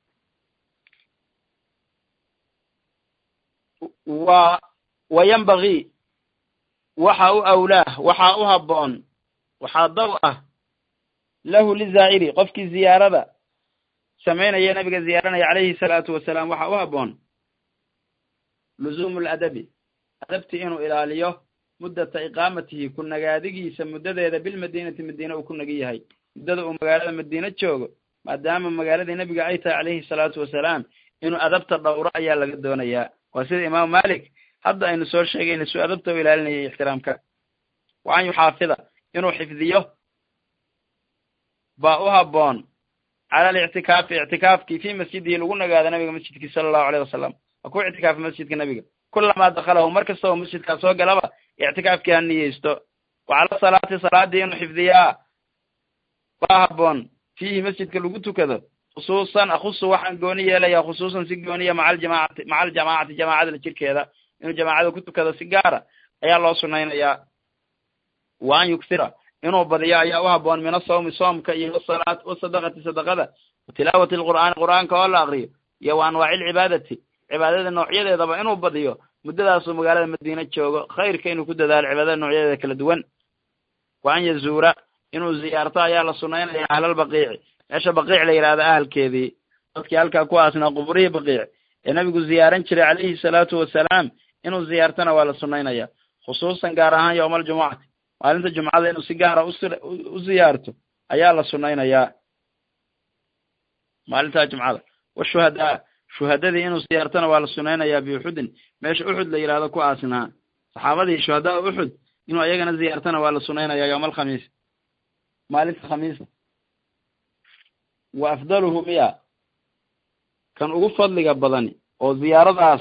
wa wa yambagii waxa u awlaah waxaa u habboon waxaa daw ah lahu lizaa'iri qofkii ziyaarada samaynaya nabiga ziyaaranaya calayhi salaatu wasalaam waxaa u habboon luzuumu ladabi adabti inuu ilaaliyo muddata iqaamatihi ku nagaadigiisa muddadeeda bilmadiinati madiine uu ku nagi yahay muddada uu magaalada madiine joogo maadaama magaaladii nebiga ay tahay calayhi salaatu wasalaam inuu adabta dhowro ayaa laga doonayaa waa sida imaamu malik hadda aynu soo sheegayna suu adabta u ilaalinayay ixtiraamka wa an yuxaafida inuu xifdiyo baa u habboon cala alictikaafi ictikaafkii fii masjidihi lagu nagaado nabiga masjidkii sala allahu alayh wasalam waa ku ictikaafa masjidka nabiga kulamaa dakhalahu mar kasta oo masjidkaa soo galaba ictikaafkii ha niyeysto wa cala salaati salaadii inuu xifdiyaa baa habboon fiihi masjidka lagu tukado khusuusan akhusu waxaan gooni yeelaya khusuusan si gooniya maca aljamaacati maca aljamaacati jamaacada jirkeeda inuu jamaacada ku tukado si gaara ayaa loo sunaynayaa wa an yuksira inuu badiyo ayaa u habboon min asawmi soomka iyo wasalaat wasadaqati sadaqada wa tilaawati alqur'aani qur'aanka oo la akriyo iyo wa anwaaci alcibaadati cibaadada noocyadeedaba inuu badiyo muddadaasuu magaalada madiine joogo khayrka inuu ku dadaalo cibaadada noocyadeeda kala duwan wa an yazuura inuu ziyaarto ayaa la sunaynaya ahlalbaqiici meesha baqiic la yidhahdo ahalkeedii dadkii halkaa ku aasnaa quburihii baqiic ee nabigu ziyaaran jiray calayhi salaatu wasalaam inuu ziyaartona waa la sunaynaya khusuusan gaar ahaan yowma aljumucati maalinta jumcada inuu si gaara u ziyaarto ayaa la sunaynayaa maalintaa jumcada washuhadaa shuhadadii inuu ziyaartona waa la sunaynayaa biuxudin meesha uxud la yidhahdo ku aasnaa saxaabadii shuhadaa uxud inuu ayagana ziyaartona waa la sunaynayaa yowma alkhamiis maalinta khamiisa wa afdaluhu miya kan ugu fadliga badani oo ziyaaradaas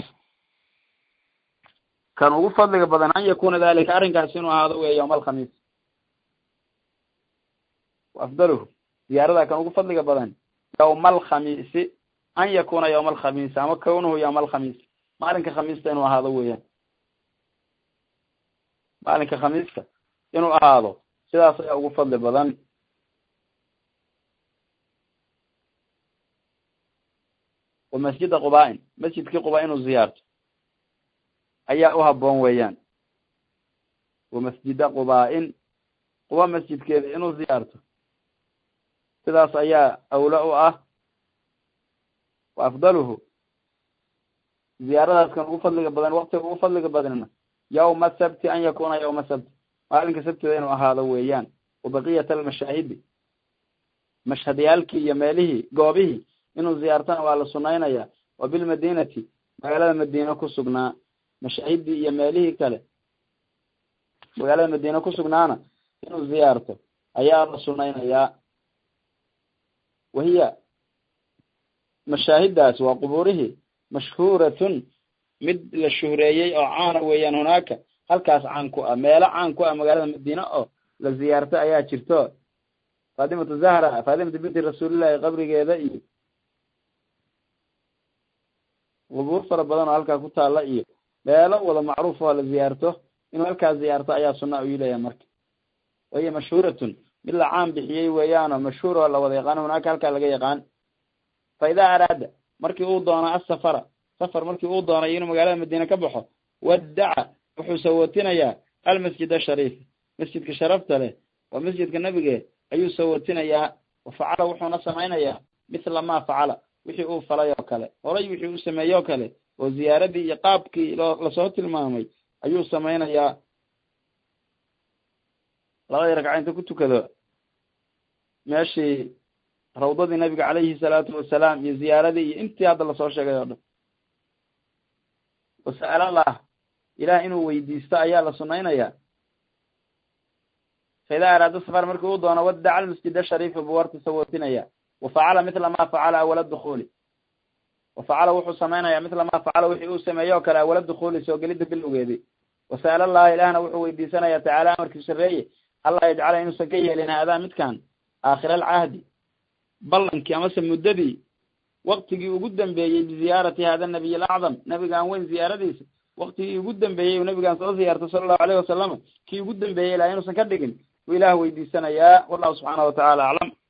kan ugu fadliga badan an yakuna dalika arrinkaas inuu ahaado wey yowma alkhamiis wa afdaluhu ziyaaradaa kan ugu fadliga badan yowma alkhamiisi an yakuna yowma alkhamiisi ama kawnuhu yowma alkhamiisi maalinka khamiista inuu ahaado weeyaan maalinka khamiiska inuu ahaado sidaas ayaa ugu fadli badan wa masjida qubaa'in masjidkii quba inuu ziyaarto ayaa u habboon weeyaan wa masjida qubaa'in quba masjidkeeda inuu ziyaarto sidaas ayaa awla u ah wa afdaluhu ziyaaradaas kan ugu fadliga badan waktiga ugu fadliga badanna yawma sabti an yakuna yawma sabti maalinka sabtida inuu ahaado weeyaan wa baqiyata almashaahidi mashhadyaalkii iyo meelihii goobihii inuu ziyaartana waa la sunaynaya wa bilmadinati magaalada madiine ku sugnaa mashaahidii iyo meelihii kale magaalada madiine ku sugnaana inuu ziyaarto ayaa la sunaynayaa wahiya mashaahidaas waa qubuurihii mashhuuratun mid la shuhreeyey oo caana weeyaan hunaaka halkaas caan ku ah meelo caan ku ah magaalada madiine oo la ziyaarto ayaa jirto faatimatu zahra faatimatu binti rasuulillahi qabrigeeda iyo qubuur fara badan oo halkaa ku taalla iyo meelo wada macruuf oo la ziyaarto inuu halkaas ziyaarto ayaa sunna u leeyahay marka wahiya mashhuuratun mid la caan bixiyey weeyaanoo mashhuur oo la wada yaqaan hunaaka halkaa laga yaqaan fa idaa araada markii uu doono asafara safar markii uu doonay inuu magaalada madiine ka baxo waddaca wuxuu sawootinayaa almasjid ashariif masjidka sharafta leh waa masjidka nebige ayuu sawootinayaa wafacala wuxuuna samaynayaa mithla ma facala wixii uu falay oo kale horay wixii uu sameeyey oo kale oo ziyaaradii iyo qaabkii loo lasoo tilmaamay ayuu samaynayaa labadii ragca inta ku tukado meeshii rawdadii nabiga calayhi salaatu wasalaam iyo ziyaaradii iyo intii hadda lasoo sheegay oo dhan wasa'alallah ilaah inuu weydiisto ayaa la sunaynaya fa idaa araada safar markii uu doono waddaca almasjid ashariifa buu warta sawootinaya wafacala mithla ma facala awala dukuuli wafacala wuxuu samaynaya mithla ma facala wixii uu sameeyey oo kale awala dukuuli soo gelidda bilowgeedii wasa'ala allaha ilaahna wuxuu weydiisanaya tacaala amarkii sareeye allah yajcala inuusan ka yeelin haadaa midkan aakhira alcahdi ballankii amase muddadii waktigii ugu dambeeyey biziyaarati hada nabiy alacdam nabigaan weyn ziyaaradiisa waktigii ugu dambeeyey uu nabigaan soo ziyaartay sala allahu alayhi wasalam kii ugu dambeeyey ilaa inuusan ka dhigin buu ilaah weydiisanayaa wallahu subxaana watacaala aclam